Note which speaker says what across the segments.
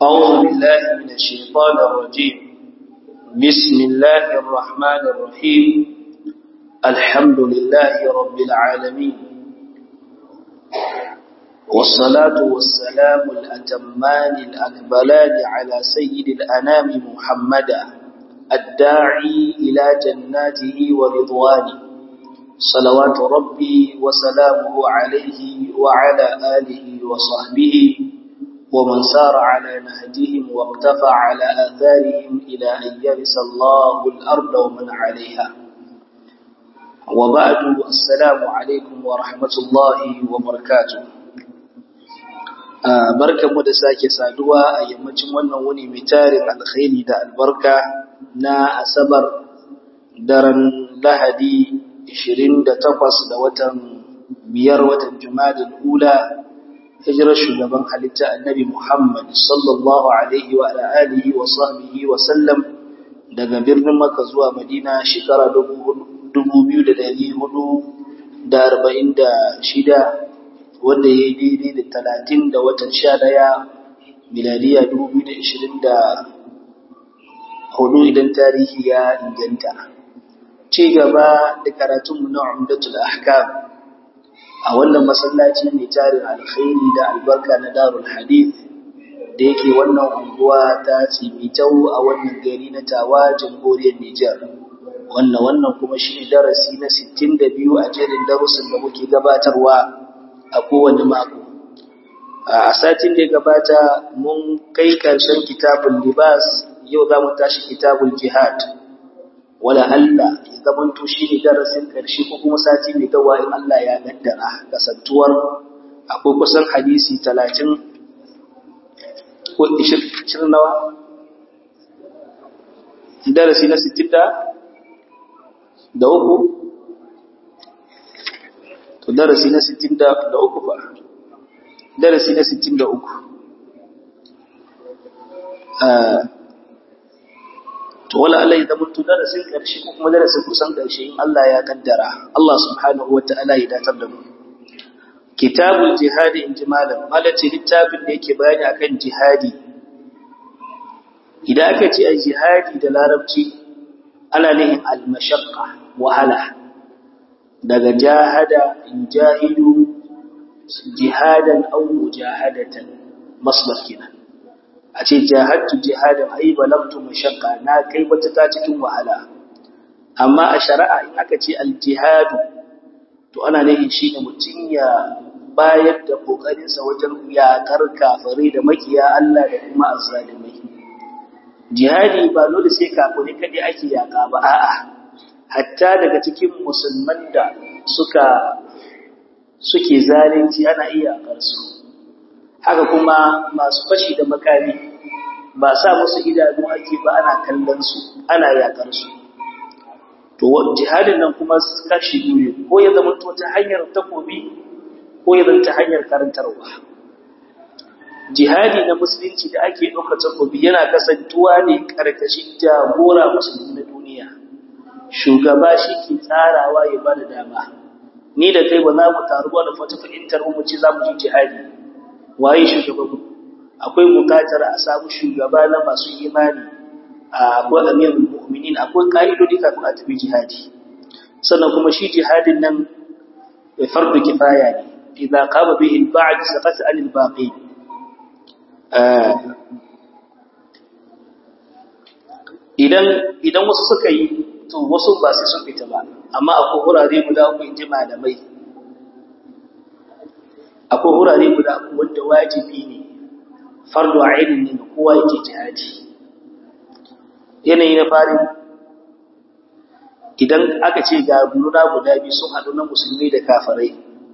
Speaker 1: أعوذ بالله من الشيطان الرجيم بسم الله الرحمن الرحيم الحمد لله رب العالمين والصلاة والسلام الأتمان الأكبلان على سيد الأنام محمدا الداعي إلى جناته ورضوانه صلوات ربي وسلامه عليه وعلى آله وصحبه ومن سار على نهجهم واقتفى على آثارهم إلى أن يرث الله الأرض ومن عليها وبعد السلام عليكم ورحمة الله وبركاته barkanmu da sake saduwa a yammacin wannan wuni mai tarin alkhairi da albarka na asabar daren lahadi 28 da watan biyar watan jumadin ula hijirar shugaban halitta annabi Muhammad sallallahu alaihi wa alihi wa sahbihi wa sallam daga birnin Makka zuwa Madina shekara 2446 wanda ya yi daidai da talatin da watan sha ɗaya miladiya 2024 idan tarihi ya inganta. Ci gaba da karatunmu na Umdatul Ahkam a wannan masallaci mai tarin alkhairi da albarka na darul hadith da yake wannan unguwa ta tsimitau a wannan gari na tawa jamhuriyar Nijar wannan wannan kuma shi ne darasi na 62 a jerin darussan da muke gabatarwa a kowane mako a satin da ya gabata mun kai karshen kitabul libas yau za mu tashi kitabul jihad wala Allah ya zamanto shi ne darasin ƙarshe ko kuma sati mai dawa in Allah ya gaddara kasantuwar akwai kusan hadisi talatin ko ishirin nawa darasi na sittin da uku to darasi na sittin da uku fa darasi na sittin da uku to wala Allah ya zama darasin ƙarshe ko kuma darasin kusan ƙarshe in Allah ya kaddara Allah subhanahu wata'ala ya datar da mu kitabul jihadi in ji malam malace littafin da yake bayani akan jihadi idan aka ce a jihadi da larabci ana nihin al-mashaqqa wahala daga jahada yujahidu jihadan aw mujahadatan masdar kenan a ce jahadtu jihadan ai balagtu mashaqqa na kai wata ta cikin wahala amma a shari'a in aka ce aljihadu to ana nufin shine mutun ya bayar da kokarin sa wajen yakar kafirai da makiya Allah da kuma azzalimai jihadi ba dole sai kafirai kadai ake yaka ba a'a hatta daga cikin musulman da suka suke zalunci ana iya yakar su haka kuma masu fashi da makami ba sa musu idanu ake ba ana kallon su ana yakar su to jihadin nan kuma kashi biyu ko ya zama to ta hanyar takobi ko ya zama ta hanyar karantarwa jihadi na musulunci da ake ɗauka takobi yana kasantuwa ne karkashin jagora musulmi na duniya shugaba shi ke tsarawa ya ba da dama ni da kai ba za mu taru ba da fata fahimtar mu ce za mu ji jihadi waye shugabanmu akwai bukatar a samu shugaba na masu imani akwai amirul mu'minin akwai ka'idodi kafin a tafi jihadi sannan kuma shi jihadin nan bai fardu kifaya ne idza qama bihi al-ba'd saqat al-baqi idan idan wasu suka yi to wasu ba sai sun fita ba amma akwai hurare guda uku inji malamai akwai wurare guda wanda wajibi ne fardu ainin ne ga kowa yake jihadi yanayi na farin idan aka ce ga nuna guda biyu sun haɗu na musulmi da kafirai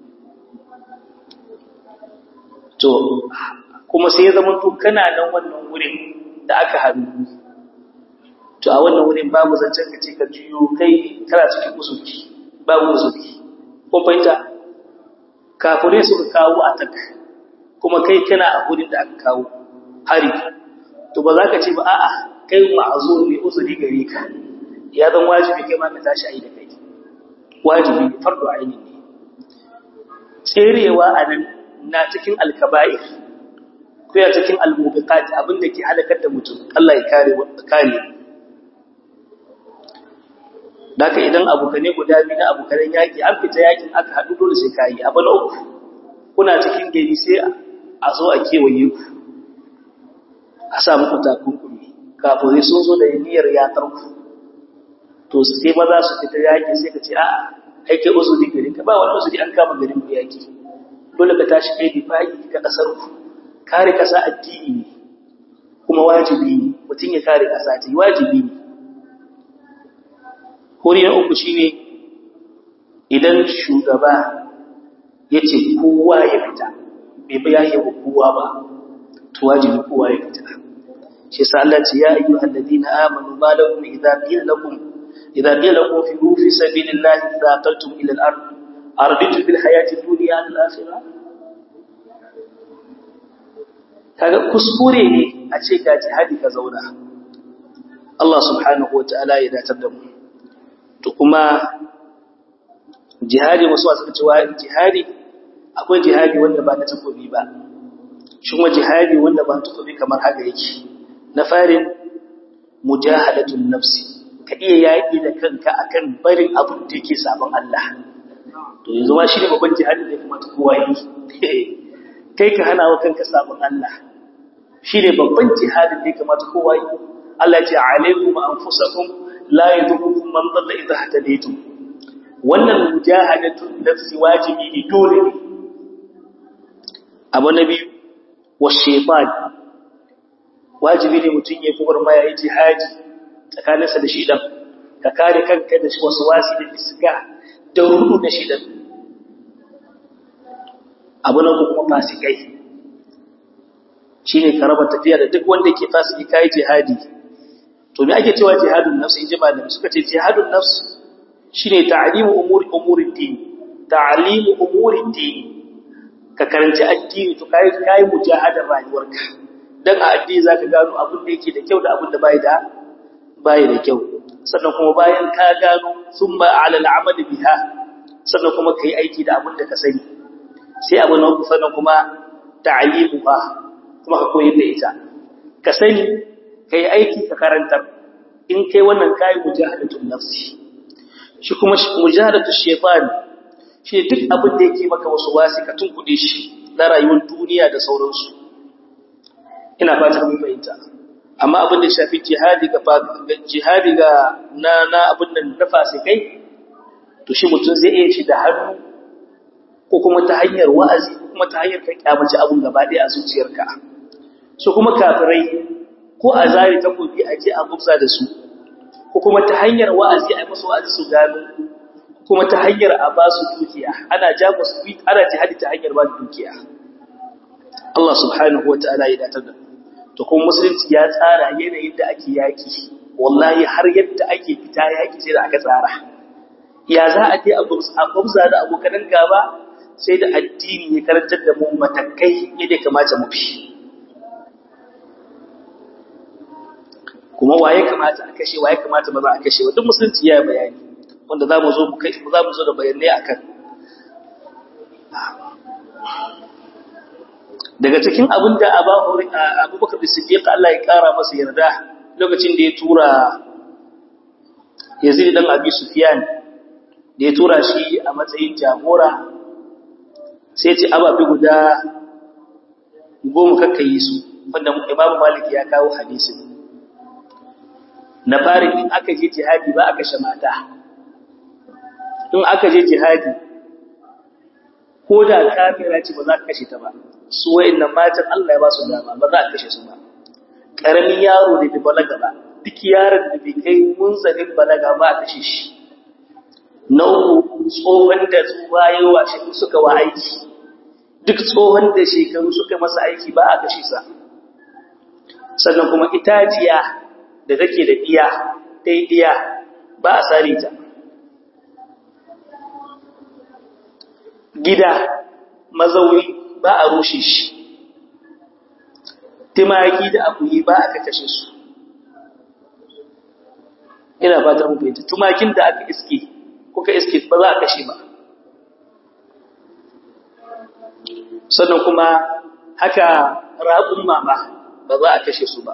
Speaker 1: to kuma sai ya zama to kana nan wannan wurin da aka haɗu to a wannan wurin babu zancen ka ce ka juyo kai kana cikin usulki babu usulki kun fahimta kafirai suka kawo atak kuma kai kana a gudun da aka kawo hari to ba za ka ce ba a'a kai ma'azur ne uzuri gare ka ya zan wajibi kai ma ka tashi ayi da kai wajibi ne fardu aini ne tserewa a nan na cikin alkaba'ir ko ya cikin al-mubiqat abinda ke halakar da mutum Allah ya kare kare Daka idan abokane guda biyu na abokanen yaki an fita yakin aka haɗu dole sai kayi abu na uku kuna cikin gari sai a zo a kewaye ku a sa muku takunkumi kafin sun zo da niyyar yatar ku to sai maza su fita yaki sai ka ce a'a aike uzuri gari ka ba wani uzuri an kama garin ku yaki dole ka tashi kai difa'i ka kasar ku kare kasa addini ne kuma wajibi ne mutum ya kare kasa ta wajibi ne hori na uku shine idan shugaba ya ce kowa ya fita bai ba ya wa kowa ba to wajibi kowa ya fita shi yasa Allah ce ya ayyuhal ladina amanu ma lakum idza qila lakum idza qila lakum fi fi sabilillahi thaqaltum ila al-ard arditu bil hayati dunya al-akhirah kaga kuskure ne a ce ga jihadi ka zauna Allah subhanahu wa ta'ala ya datar da mu to kuma jihadi wasu wasu cewa jihadi akwai jihadi wanda ba na takobi ba shi kuma jihadi wanda ba takobi kamar haka yake na farin mujahadatun nafsi ka iya yaƙi da kanka akan barin abin da yake sabon Allah to yanzu ma shi ne babban jihadi da kuma ta kowa yi kai ka hana wa kanka sabon Allah shi ne babban jihadin da ya kamata kowa yi Allah ce alaikum anfusakum la yadurukum man dalla idha hadaytum wannan mujahadatun nafsi wajibi ne dole ne abu na biyu wa shaytan wajibi ne mutum ya kubar ma yayi jihadi tsakaninsa da shidan ka kare kanka da wasu wasi da fisga da rudu da shidan abu na kuma fasikai shine ka raba tafiya da duk wanda yake fasiki kai jihadi to me ake cewa jihadun nafs inji malami suka ce jihadun nafs shine ta'limu umuri umurid din ta'limu umurid din ka karanci addini to kai kai mujahadar rayuwarka dan a addini zaka gano abin da yake da kyau da abin da bai da bai da kyau sannan kuma bayan ka gano thumma 'ala al'amali biha sannan kuma kai aiki da abin da ka sani sai abu na uku sannan kuma ta'limuha kuma ka koyar da ita ka sani kai aiki ka karantar in kai wannan kai mujahadatul nafsi shi kuma mujahadatul shaytan shi duk abin da yake maka wasu wasi ka tunkuɗe shi na rayuwar duniya da sauransu ina fatan mun fahimta amma abin da shafi jihadi ga jihadi ga na na abin nan na fasikai to shi mutum zai iya shi da hannu ko kuma ta hanyar wa'azi ko kuma ta hanyar ka kyamaci abun gaba ɗaya a zuciyarka so kuma kafirai ko a zari takobi a je a gubza da su ko kuma ta hanyar wa'azi a yi musu wa'azi su gano kuma ta hanyar a ba su dukiya ana ja musu ana jihadi ta hanyar ba dukiya Allah subhanahu wata'ala ya datar da to kuma musulunci ya tsara yanayin da ake yaki wallahi har yadda ake fita yaki sai da aka tsara ya za a je a gubza da abokanan gaba sai da addini ya karantar da mu matakai yadda ya kamata mu fi kuma waye kamata a kashe waye kamata ba za a kashe duk musulunci ya bayani wanda za mu zo mu kai za mu zo da bayanai akan daga cikin abin da abubakar siddiq Allah ya kara masa yarda lokacin da ya tura yazid dan abi sufyan da ya tura shi a matsayin jagora sai ce ababi guda goma kakkayi su wanda imamu malik ya kawo hadisin na fari in aka je jihadi ba aka shamata in aka je jihadi ko da kafira ce ba za ka kashe ta ba su wayannan matan Allah ya ba su dama ba za a kashe su ba karamin yaro da bai balaga ba duk yaron da bai kai munzalin balaga ba a kashe shi na uku tsohon da tsuwa yawa shi suka wa aiki duk tsohon da shekaru suka masa aiki ba a kashe sa sannan kuma itaciya da take da iya dai iya ba a sare ta gida mazauni ba a rushe shi timaki da akuyi ba aka kashe su ina fata mun fahimta tumakin da aka iske kuka iske ba za a kashe ba sannan kuma haka raƙun mama ba za a kashe su ba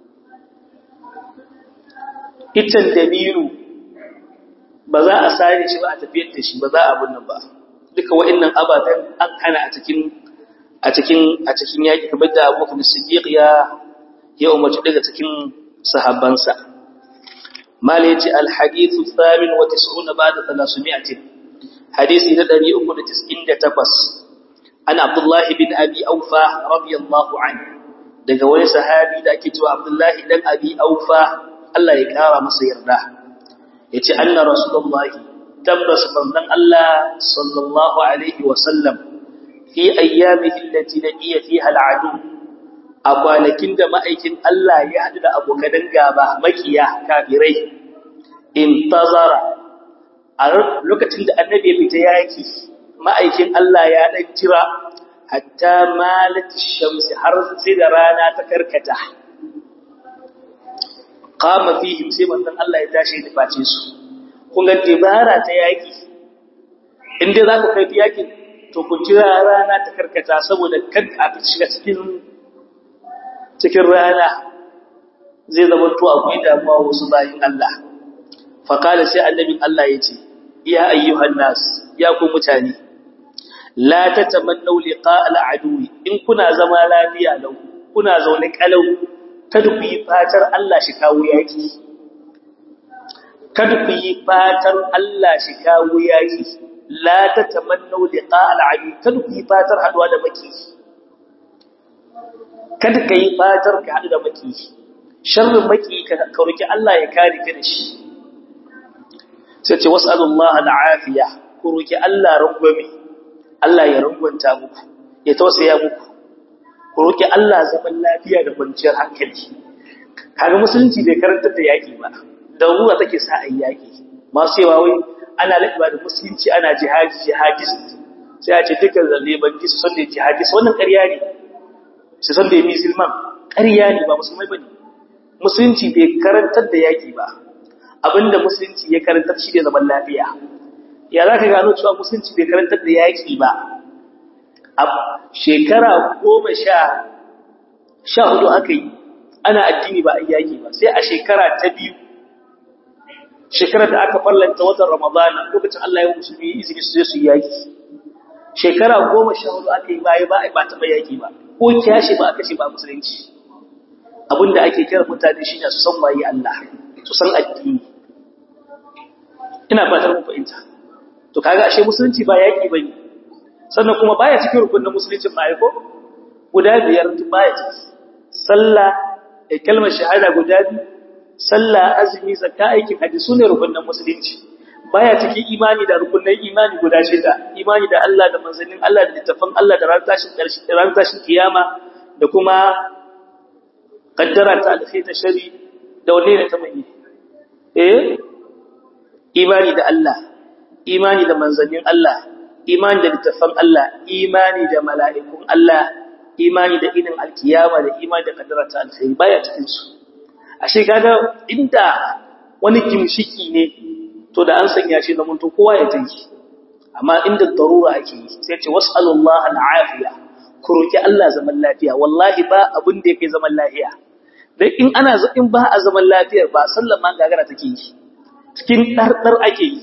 Speaker 1: itan dabino ba za a sare shi ba a tafiyar da shi ba za a abin nan ba duka wa'annan ababen an hana a cikin a cikin a cikin yaki kamar da Abu Bakar Siddiq ya ya umarci daga cikin sahabbansa mala yace al hadithu thamin wa tis'una ba'da 300 hadisi na 398 an Abdullah bin Abi Aufa radiyallahu anhu daga wani sahabi da ake cewa Abdullah dan Abi Aufa Allah ya kara masa yarda yace anna rasulullahi tabbas manzon Allah sallallahu alaihi wa sallam fi ayyamihi allati laqiya fiha al'adu a kwanakin da ma'aikin Allah ya hadu da abokan gaba makiya kafirai intazara a lokacin da annabi ya fita yaki ma'aikin Allah ya dan jira hatta malat shamsi har sai da rana ta karkata qama fihim sai manzon Allah ya tashi da face su kun ga dibara ta yaki inda za ku kai yakin to ku jira rana ta karkata saboda kan a shiga cikin cikin rana zai zama to akwai damuwa wasu bayin Allah faqala sai annabin Allah yace ya ayyuhan nas ya ku mutane la tatamannu liqa al-adu in kuna zama lafiya lau kuna zaune kalau kada ku yi fatar Allah shi kawo yaki kada ku yi fatar Allah shi kawo yaki la tatamannu liqa al-adu kada ku yi fatar haduwa da maki kada ka yi fatar ka hadu da maki sharrin maki ka roki Allah ya kare ka da shi sai ce was'alullaha al-afiya ku roki Allah rangwame Allah ya rangwanta muku ya tausaya muku ku roki Allah zaman lafiya da kwanciyar hankali kaga musulunci bai karantar da yaki ba da ruwa take sa ayi yaki masu yawa wai ana lafiya da musulunci ana jihadi jihadis sai a ce dukkan zalle banki su san da jihadis wannan ƙarya ne su san da musulman ƙarya ne ba musulmai bane musulunci bai karantar da yaki ba abinda musulunci ya karantar shi ne zaman lafiya ya za ka gano cewa musulunci bai karantar da yaƙi ba a shekara goma sha sha hudu aka yi ana addini ba a yaƙi ba sai a shekara ta biyu shekarar da aka farlanta watan ramadana lokacin Allah ya musulmi izini su su yaƙi shekara goma sha hudu aka yi baya ba a ba taɓa yaƙi ba ko kyashi ba aka ce ba musulunci abinda ake kira mutane shi ne su san waye Allah su san addini ina fatar mun fahimta to kaga ashe musulunci ba yaki bane sannan kuma baya cikin rukunin musulunci ba ko guda biyar baya ciki sallah da kalmar shahada guda biyu sallah azumi zakka aikin haji sune rukunin musulunci baya cikin imani da rukunin imani guda shida imani da Allah da manzannin Allah da littafin Allah da ran tashin karshe ran tashin kiyama da kuma kaddara ta alkhairi ta shari da wanne ne ta mai eh imani da Allah imani da manzannin Allah imani da littafan Allah imani da mala'ikun Allah imani da inin alkiyama da imani da kaddara ta alkhairi baya cikin su ashe kaga inda wani gimshiki ne to da an sanya shi zaman to kowa ya tayi amma inda darura ake yi sai ce was'alullaha al'afiya ku roki Allah zaman lafiya wallahi ba abin da yake zaman lafiya dan in ana in ba a zaman lafiyar ba sallan ma gagara take yi cikin ɗarɗar ake yi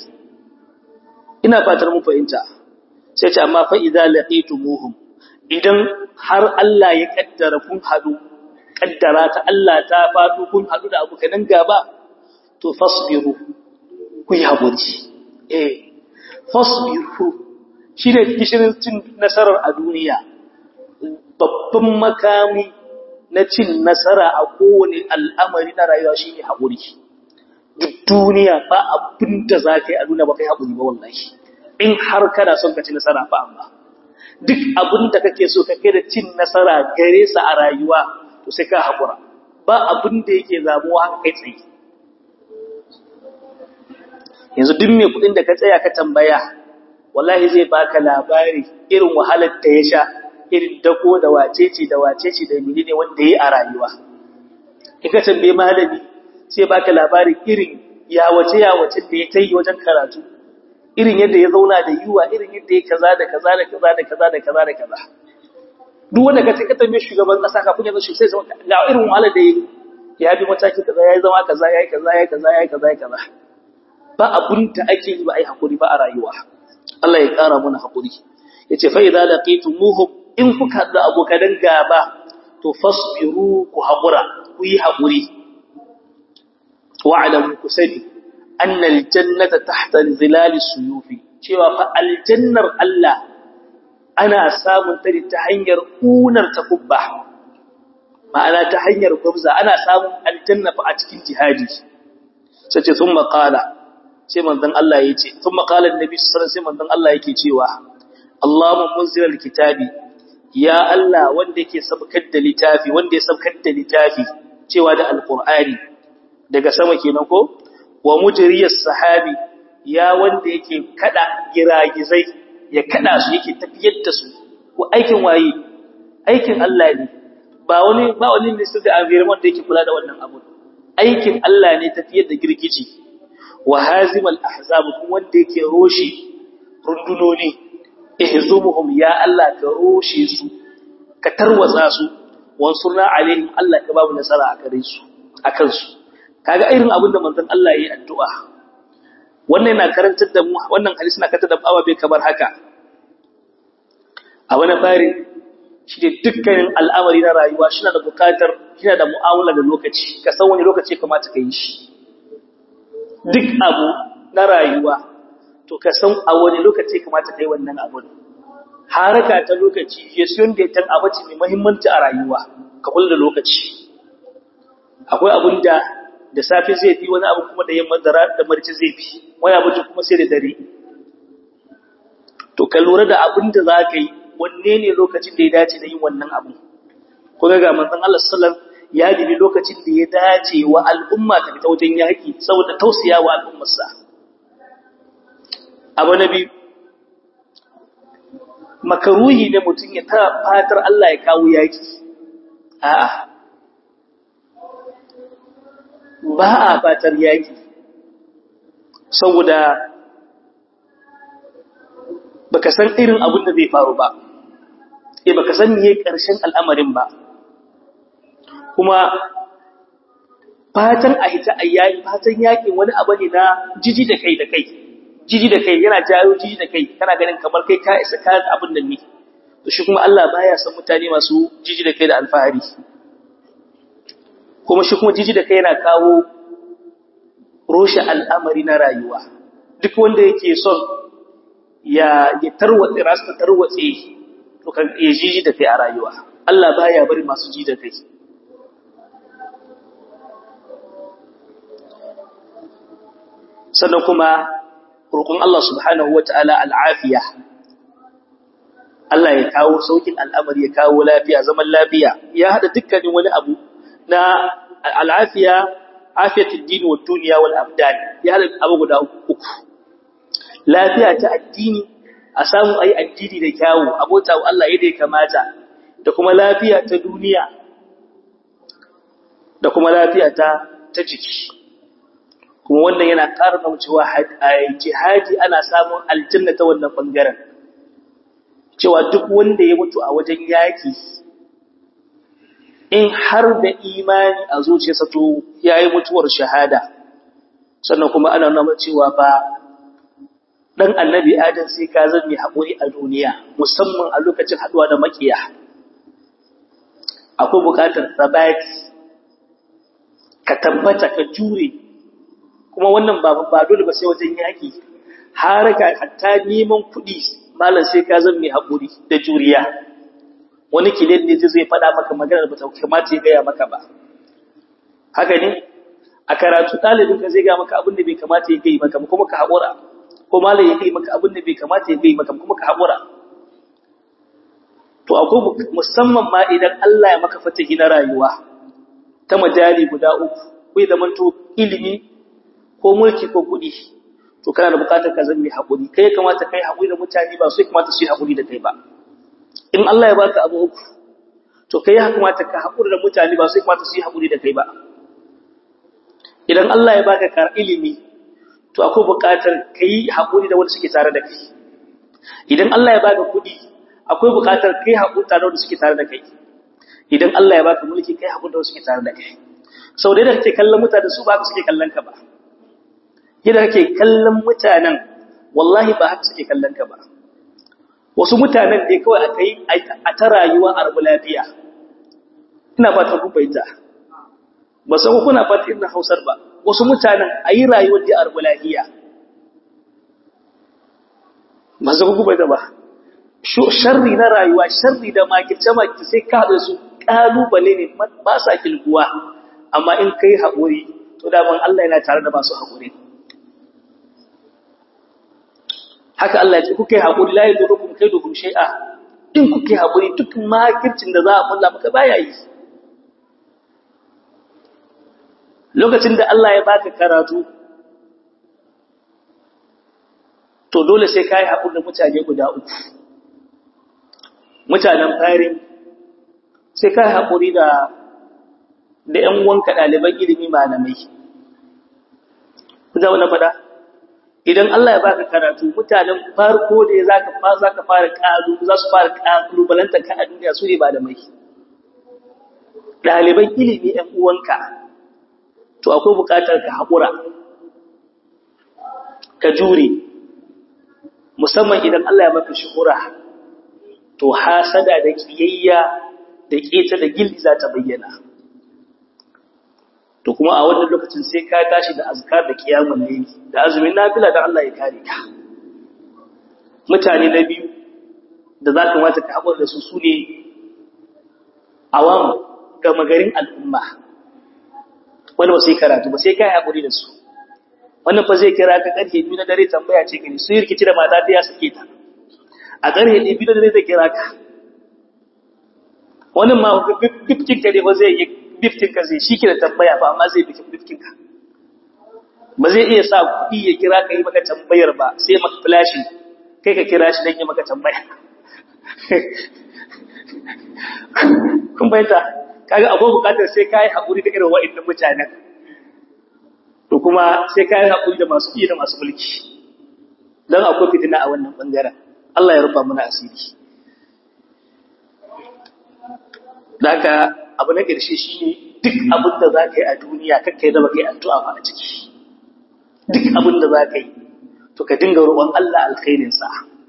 Speaker 1: ina fatar mun fahimta sai ce amma fa idza laqitumuhum idan har Allah ya kaddara kun hadu kaddara ta Allah ta fado kun hadu da abukan gaba to fasbiru ku yi hakuri eh fasbiru shine kishirin cin nasarar a duniya babban makami na cin nasara a kowane al'amari na rayuwa shine hakuri duk duniya ba abin da za ka yi a duniya ba kai haƙuri ba wallahi in har kana son ka ci nasara ba amma duk abin da kake so ka kai da cin nasara gare sa a rayuwa to sai ka haƙura ba abin da yake zamuwa haka kai tsaye yanzu duk mai kuɗin da ka tsaya ka tambaya wallahi zai baka labari irin wahalar da ya sha irin dako da wacece da wacece da menene wanda ya yi a rayuwa in ka tambaye malami sai baka labarin irin yawace yawace da ya tayi wajen karatu irin yadda ya zauna da yiwa irin yadda ya kaza da kaza da kaza da kaza da kaza da kaza duk wanda ka ce ka tambaye shugaban kasa kafin ya zo shi sai zama ga irin wahala da yake ya bi mataki kaza yayi zama kaza yayi kaza yayi kaza yayi kaza yayi kaza ba abun da ake yi ba ai hakuri ba a rayuwa Allah ya kara mana hakuri yace fa idza laqitumuhum in kuka da abokan gaba to fasbiru ku hakura ku yi hakuri wa'lamu kusani anna aljannata tahta zilal suyufi cewa fa aljannar Allah ana samun ta ta hanyar unar takubba ma'ana ta hanyar gwabza ana samun aljanna fa a cikin jihadi sai ce sun maƙala sai manzon Allah ya ce sun maƙala annabi sallallahu sai manzon Allah yake cewa Allahumma munzilal kitabi ya Allah wanda yake sabkar da littafi wanda ya sabkar da littafi cewa da alqur'ani daga sama kenan ko wa mujriyas sahabi ya wanda yake kada giragizai ya kada su yake tafiyar da su ko aikin waye aikin Allah ne ba wani ba wani minister da environment da yake kula da wannan abu aikin Allah ne tafiyar da girgiji wa hazimal ahzab kuma wanda yake roshi rundunoni ihzumuhum ya Allah ka roshe su ka tarwatsa su wansurna alaihim Allah ka babu nasara a gare su akan su kaga irin abin da manzon Allah yayi addu'a wannan yana karantar da mu wannan hadisi na karantar da mu ababe kamar haka a wani fari shi ne dukkanin al'amari na rayuwa shi na da bukatar shi da mu'amala da lokaci ka san wani lokaci kamata ka yi shi duk abu na rayuwa to ka san a wani lokaci kamata ka yi wannan abun haraka ta lokaci ya siyon da ya abu ce mai mahimmanci a rayuwa ka kula da lokaci akwai abun da da safe zai fi wani abu kuma da yamma da marci zai fi wani abu kuma sai da dare to ka lura da abin da za ka yi wanne ne lokacin da ya dace da yin wannan abu ko ga manzon Allah sallallahu ya dibi lokacin da ya dace wa al'umma ta fita wajen yaki saboda tausaya wa al'ummarsa abu nabi makaruhi ne mutum ya ta fatar Allah ya kawo yaki a'a ba a fatar yaki saboda baka san irin abin da zai faru ba eh baka san meye ƙarshen al'amarin ba kuma fatan a hita ayyaki fatan yakin wani abu ne na jiji da kai da kai jiji da kai yana jayo jiji da kai kana ganin kamar kai ka isa ka abin nan ne to shi kuma Allah baya san mutane masu jiji da kai da alfahari kuma shi kuma jiji da kai yana kawo roshe al'amari na rayuwa duk wanda yake son ya ya tarwatse rasu ta tarwatse to kan ya jiji da kai a rayuwa Allah baya bari masu ji da kai sannan kuma roƙon Allah subhanahu wata'ala al'afiya Allah ya kawo saukin al'amari ya kawo lafiya zaman lafiya ya hada dukkanin wani abu na al'afiya afiyatul din wa dunya wal abdan ya hada abu guda uku lafiya ta addini a samu ayi addini da kyawu abota wa Allah yadda ya kamata da kuma lafiya ta duniya da kuma lafiya ta ta jiki kuma wannan yana ƙara cewa jihadi ana samun aljanna ta wannan bangaren cewa duk wanda ya mutu a wajen yaki in har da imani a zuciyarsa to yayi mutuwar shahada sannan kuma ana nuna cewa ba dan annabi adam sai ka zan mai haƙuri a duniya musamman a lokacin haɗuwa da makiya akwai buƙatar sabati ka tabbata ka jure kuma wannan ba ba dole ba sai wajen yaƙi haraka hatta neman kuɗi malam sai ka zan mai haƙuri da juriya wani kilin ne zai faɗa maka magana da bata kamata ya gaya maka ba haka ne a karatu ɗalibin ka zai gaya maka abin da bai kamata ya gaya maka kuma ka haƙura ko malai ya kai maka abin da bai kamata ya kai maka kuma ka haƙura to akwai musamman ma idan Allah ya maka fatahi na rayuwa ta majali guda uku kai da manto ilimi ko mulki ko kuɗi to kana da buƙatar ka zama haƙuri kai kamata kai haƙuri da mutane ba su kamata su yi haƙuri da kai ba in Allah ya baka abu uku to kai ya kamata ka haƙuri da mutane ba su kamata su yi haƙuri da kai ba idan Allah ya baka kar ilimi to akwai buƙatar ka yi haƙuri da wanda suke tare da kai idan Allah ya baka kuɗi akwai buƙatar kai haƙuri tare da suke tare da kai idan Allah ya baka mulki kai haƙuri da suke tare da kai sau da kake kallon mutane su ba suke kallon ka ba yadda kake kallon mutanen wallahi ba haka suke kallon ka ba wasu mutanen da kawai aka yi a ta rayuwa a rabu lafiya ina fata ku baita ba san kuna fata ina hausar ba wasu mutanen a yi rayuwar da a rabu lafiya ba san ku baita ba sharri na rayuwa sharri da makirce makirce sai ka haɗa su ƙalubale ne ba sa kilguwa amma in kai haƙuri to daman Allah yana tare da masu haƙuri haka Allah ya ce kuka yi haƙuri la yadurukum kaiduhum shay'a in kuka yi haƙuri duk makircin da za a kulla maka baya yi lokacin da Allah ya baka karatu to dole sai kai haƙuri da mutane guda uku mutanen fari sai kai haƙuri da da ƴan wanka ɗaliban ilimi malamai za na faɗa idan Allah ya baka karatu mutanen farko da zaka fa zaka fara kalu za su fara kalubalanta ka a duniya su ne ba da mai daliban ilimi ɗan uwanka to akwai buƙatar ka haƙura ka jure musamman idan Allah ya maka shuhura to hasada da kiyayya da keta da gilli za ta bayyana to kuma a wannan lokacin sai ka tashi da azkar da kiyamul layli da azumin nafila da Allah ya kare ka mutane na biyu da za ka mata ka haƙura da su su ne awam ga magarin al'umma wanda ba sai karatu ba sai ka yi haƙuri da su wannan fa zai kira ka ƙarfe biyu na dare tambaya ce gani su yi rikici da mata ta ya suke ta a ƙarfe biyu na dare zai kira ka wannan ma fifkin ka ne ba zai yi bifkin ka zai shi ke da tambaya ba amma zai bikin bifkin ka ba zai iya sa kuɗi ya kira ka yi maka tambayar ba sai maka flashi kai ka kira shi don yi maka tambaya kun bayyanta kaga abu bukatar sai ka yi haƙuri da irin wa'annan mutanen to kuma sai ka yi haƙuri da masu iya da masu mulki don akwai fitina a wannan ɓangaren Allah ya rufa mana asiri da haka abu na ƙarshe shi ne duk abin da za ka yi a duniya kakkai da baka yi addu'a ba a ciki duk abin da za ka yi to ka dinga roƙon Allah alkhairinsa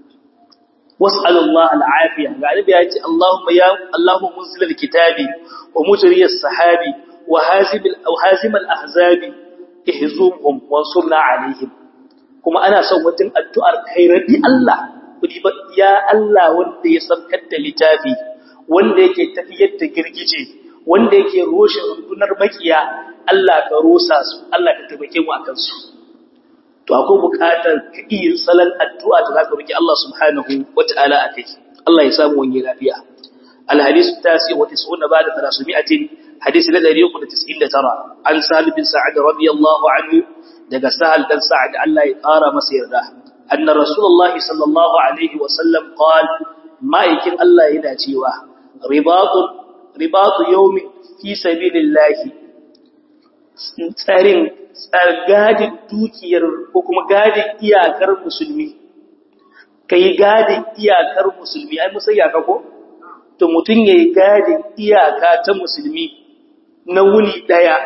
Speaker 1: was'al Allah al'afiya ga annabi ya ce Allahumma ya Allahumma munzil al-kitabi wa mujri as-sahabi wa hazim al hazim al-ahzabi ihzumhum wansurna alaihim kuma ana son wajen addu'ar khairati Allah kudi ba ya Allah wanda ya sabkar da littafi wanda yake tafiyar da girgije wanda yake roshe rundunar makiya Allah ka rosa su Allah ka tabbake mu akan su to akwai buƙatar ka iya salan addu'a da zaka roki Allah subhanahu wata'ala akai Allah ya samu wani lafiya الحديث التاسع وتسعون بعد ثلاثمائة حديث الذي يقول تسعين ترى عن سهل بن سعد رضي الله عنه دقى سهل بن سعد أن لا يقار مسير له أن رسول الله صلى الله عليه وسلم قال ما يكن الله يناتيوه رباط رباط يوم في سبيل الله tsarin gadin dukiyar ko kuma gadin iyakar musulmi kai gadin iyakar musulmi ai musayya ka ko to mutum ya yi gadin iyaka ta musulmi na wuni ɗaya,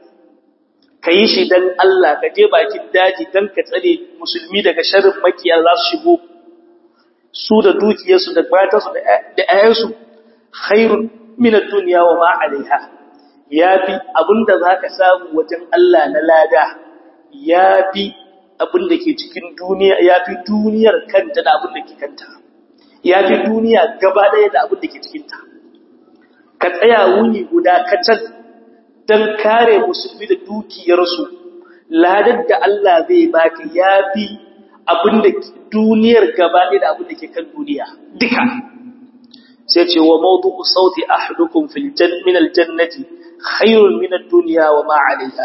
Speaker 1: ka yi shi don Allah ka je bakin daji don ka tsare musulmi daga sharin makiyar za su shigo su da dukiyarsu da matarsu da ‘ya'yansu hairun minar duniya wa ma'alaiha ya fi abinda za ka samu wajen Allah na lada ya fi abinda ke cikin duniya ya fi duniyar kanta da abinda ke kanta. ya fi duniya gaba ɗaya da abin da ke cikinta. Ka tsaya wuni guda kacal don kare musulmi da dukiyarsu, ladar da Allah zai baka ya fi abin da duniyar gaba ɗaya da abin da ke kan duniya, duka. Sai ce wa maudu'u sauti ahadukum fil min aljannati khairun min ad-dunya wa ma 'alayha.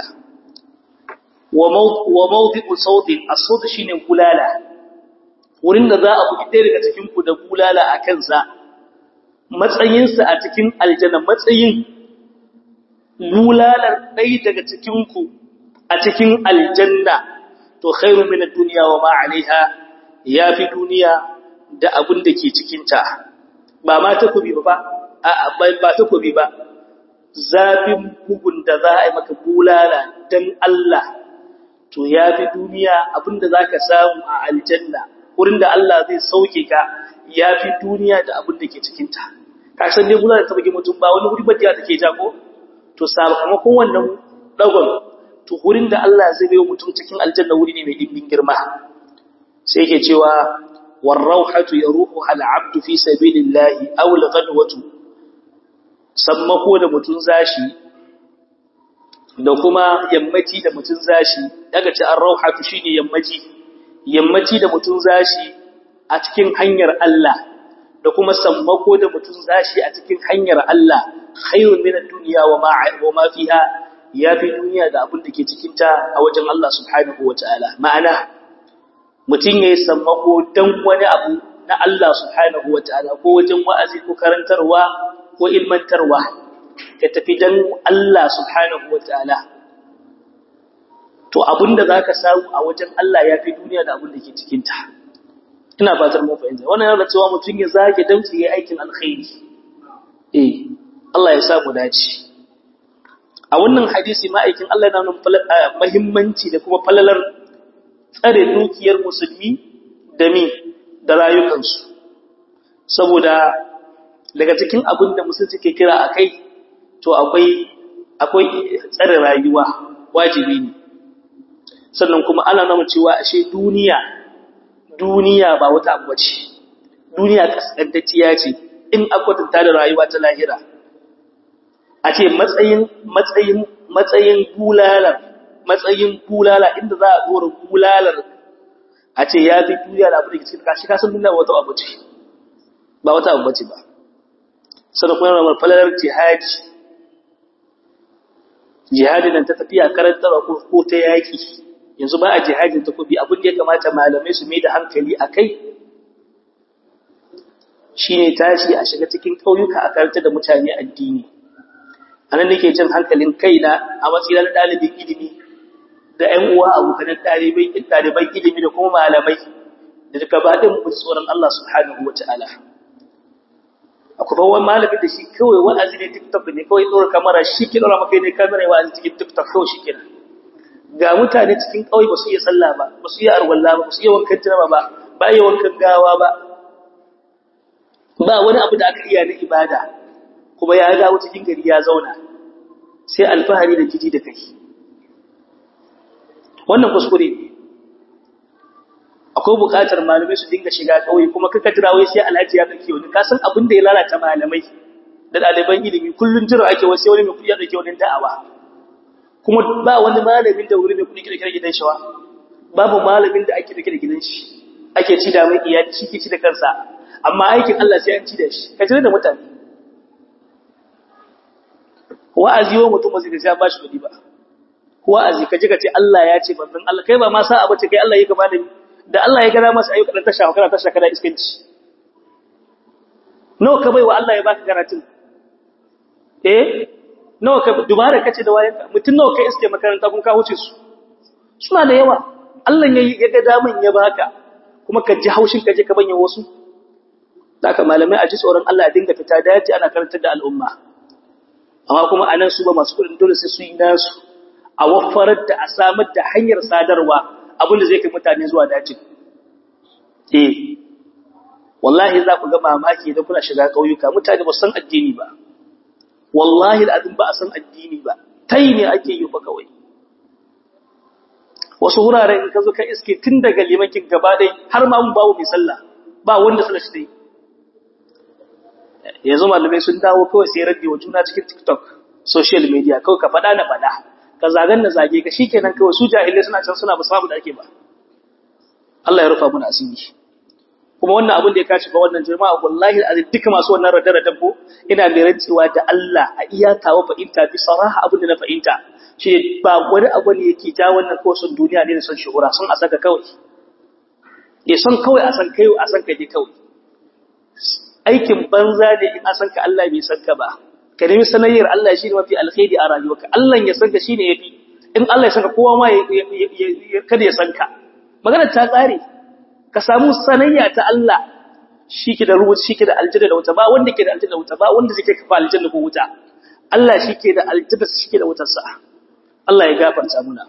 Speaker 1: Wa maudu'u sauti as-saut shine bulala. wurin da za a buki ɗaya daga cikinku da bulala a kansa, matsayinsa a cikin aljanna matsayin bulalar ɗaya daga cikinku a cikin aljanna, to khairu min duniya wa ma alaiha ya fi duniya da abin da ke cikinta. ba ma takobi ba ba takobi ba zafin bugun da za a yi maka bulala dan Allah to ya fi duniya abinda za ka samu a aljanna wurin da Allah zai sauke ka ya fi duniya da abin da ke cikinta ka san dai bulala ta bugi mutum ba wani wuri ba da take jago to sakamakon wannan dagon to wurin da Allah zai bai mutum cikin aljanna wuri ne mai dimbin girma sai yake cewa warauhatu yaruhu al abdu fi sabilillahi aw al ghadwatu sammako da mutun zashi da kuma yammaci da mutun zashi daga ci ar rauhatu shine yammaci yammaci da mutun zashi a cikin hanyar Allah da kuma sammako da mutun zashi a cikin hanyar Allah khairun min ad-dunya wa ma wa ma fiha yafi duniya da abin da ke cikin ta a wajen Allah subhanahu wataala ma'ana mutun yayi sammako dan wani abu na Allah subhanahu wataala ko wajen wa'azi ko karantarwa ko ilmantarwa ka tafi dan Allah subhanahu wataala to abinda zaka samu a wajen Allah yafi duniya da abin da ke cikin ta ina fatar mun fahimta wannan yana cewa mutun ya zage damtsi yayi aikin alkhairi eh Allah ya sa mu dace a wannan hadisi ma'aikin Allah yana nuna muhimmanci da kuma falalar tsare dukiyar musulmi da mi da rayukansu saboda daga cikin abin da musulmi ke kira akai to akwai akwai tsare rayuwa wajibi ne sannan kuma ana nuna cewa ashe duniya duniya ba wata abu bace duniya kaskantacciya ce in akwatanta da rayuwa ta lahira a ce matsayin matsayin matsayin bulalar matsayin bulala inda za a dora bulalar a ce ya fi duniya da abu da ke cikin kashi kasan duniya ba wata abu ce ba wata abu bace ba sannan kuma yana falalar jihadi jihadi nan ta tafiya karantarwa ko ta yaki yanzu ba a jihadin takobi abin da ya kamata malamai su mai da hankali a kai shi ne tashi a shiga cikin ƙauyuka a karanta da mutane addini a nan nake jin hankalin kaina a matsayin ɗalibin ilimi da ‘yan uwa abokanan ɗaliban ilimi da kuma malamai da duka ba ɗin mu tsoron Allah subhanahu wa ta'ala akwai wani malamin da shi kawai wa'azi ne tiktok ne kawai ɗora kamara shi ke ɗora maka ne kamara wa'azi cikin tiktok kawai shi kenan ga mutane cikin ƙauye ba su iya sallah ba ba su iya arwalla ba ba su iya wankan tunama ba ba iya wankan gawa ba ba wani abu da aka iya na ibada kuma ya dawo cikin gari ya zauna sai alfahari da kiji da kai wannan kuskure ne akwai buƙatar malamai su dinga shiga ƙauye kuma kaka jira wai sai alhaji ya kake wani ka san abin da ya lalata malamai da ɗaliban ilimi kullum jira ake wasu wani mai kuɗi ya ɗauke wani da'awa kuma ba wani malamin da wuri mai kudi kirkira gidan shi wa babu malamin da ake kirkira gidan shi ake ci da mai iyali shi ke ci da kansa amma aikin Allah sai an ci da shi ka jira da mutane wa'azi wa mutum ba zai ga ba shi kudi ba wa'azi ka ji ka ce Allah ya ce manzon Allah kai ba ma sa abu ce kai Allah ya gaba da da Allah ya gada masa ayyuka dan tasha kana tasha kana iskanci nawa ka bai wa Allah ya baka karatun eh nawa ka dubara kace da wayanka mutun nawa kai iske makaranta kun ka wuce su suna da yawa Allah ya ya ga daman ya baka kuma ka ji haushin ka je ka banye wasu haka malamai a ji tsoron Allah a dinga fita daji ana karantar da al'umma amma kuma anan su ba masu kudin dole sai su yi nasu a wafarar da a samar da hanyar sadarwa abinda zai kai mutane zuwa dajin eh wallahi za ku ga mamaki idan kuna shiga kauyuka mutane ba san addini ba wallahi al'adun ba a san addini ba tai ne ake yi fa kawai wasu wuraren in ka zo ka iske tun daga limakin gaba dai har ma mun bawo mai sallah ba wanda sallah shi dai yanzu malamai sun dawo kawai sai raddi wa juna cikin TikTok social media kawai ka fada na fada ka zagan na zage ka shikenan kawai su jahilai suna can suna ba samu da ake ba Allah ya rufa mana asiri kuma wannan abin da ya kaci ga wannan jama'a wallahi azin duka masu wannan radara dabbo ina mai rantsewa da Allah a iya tawo fahimta bi saraha abin da na fahimta shi ba wani abu ne yake ja wannan kawai sun duniya ne da son shuhura sun a saka kawai ya son kawai a san kai a san kai kawai aikin banza ne in a san ka Allah bai san ka ba ka nemi sanayyar Allah shi ne mafi alkhairi a rayuwarka Allah ya san ka shine yafi in Allah ya san ka kowa ma kada ya san ka magana ta tsare ka samu sanayya ta Allah shi ke da rubuta shi ke da aljanna da wuta ba wanda ke da aljanna da wuta ba wanda zai kai ka aljanna ko wuta Allah shi ke da aljanna shi ke da wutar sa Allah ya gafarta muna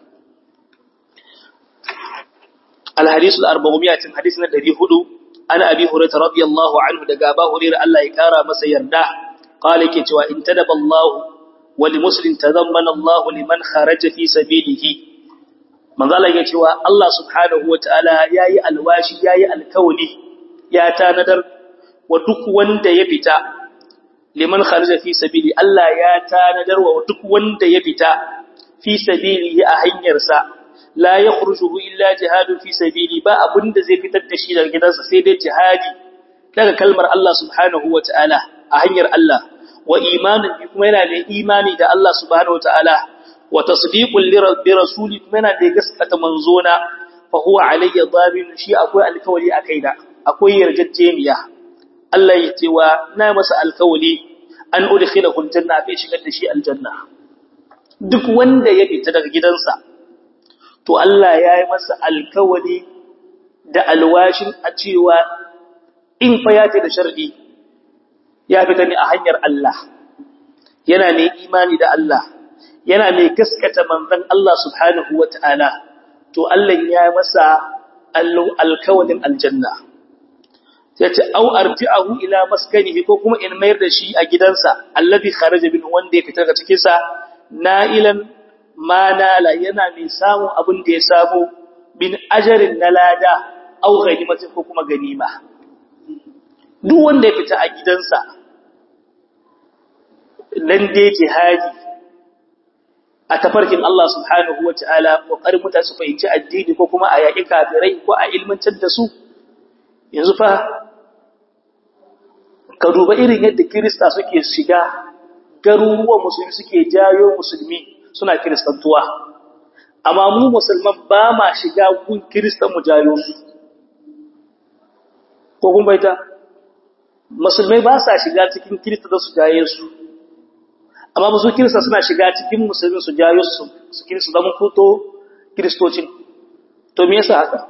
Speaker 1: الحديث الأربعمائة حديثنا الذي هدو أنا أبي هريرة رضي الله عنه دقابا هريرة الله يكارى مسيرنا قال كتوا إن تدب الله ولمسلم تضمن الله لمن خرج في سبيله من ذلك كتوا الله سبحانه وتعالى ياي الواشي ياي الكولي يا تاندر ودك وند يبتا لمن خرج في سبيله الله يا تاندر ودك وند يبتا في سبيله أهنيرسا la ya khurjuhu illa jihadun fi sabili ba abinda zai fitar da shi daga gidansa sai dai jihadi daga kalmar Allah subhanahu wataala a hanyar Allah wa imanin bi kuma yana da imani da Allah subhanahu wataala wa tasdiqul li rabbi rasuli kuma yana da gaskata manzona fa huwa alayya dhamin shi akwai alkawali akai da akwai yarjejeniya Allah ya ce wa na masa alkawali an udkhilahu aljanna bai shigar da shi aljanna duk wanda ya fita daga gidansa to Allah ya yi masa alkawari da alwashin a cewa in fa ya ce da shar'i ya fita ne a hanyar Allah yana mai imani da Allah yana mai gaskata manzon Allah subhanahu wata'ala to Allah ya yi masa alkawarin aljanna sai ce au arji'ahu ila maskanihi ko kuma in mayar da shi a gidansa alladhi kharaja min wanda ya fita daga cikin sa na'ilan ma nala yana mai samun abin da ya samu bin ajarin na lada au ganimatin ko kuma ganima duk wanda ya fita a gidansa nan dai jihadi a tafarkin Allah subhanahu wa ta'ala ƙoƙarin mutane su fahimci addini ko kuma a yaƙi kafirai ko a ilmantar da su yanzu fa ka duba irin yadda kirista suke shiga garuruwan musulmi suke jayo musulmi suna kiristantuwa amma mu musulman ba ma shiga gun kiristan mu jayo su ko kun baita musulmai ba sa shiga cikin kirista da su jaye su amma musu kirista suna shiga cikin musulmi su jayo su su kirista zama fito kiristocin to me yasa haka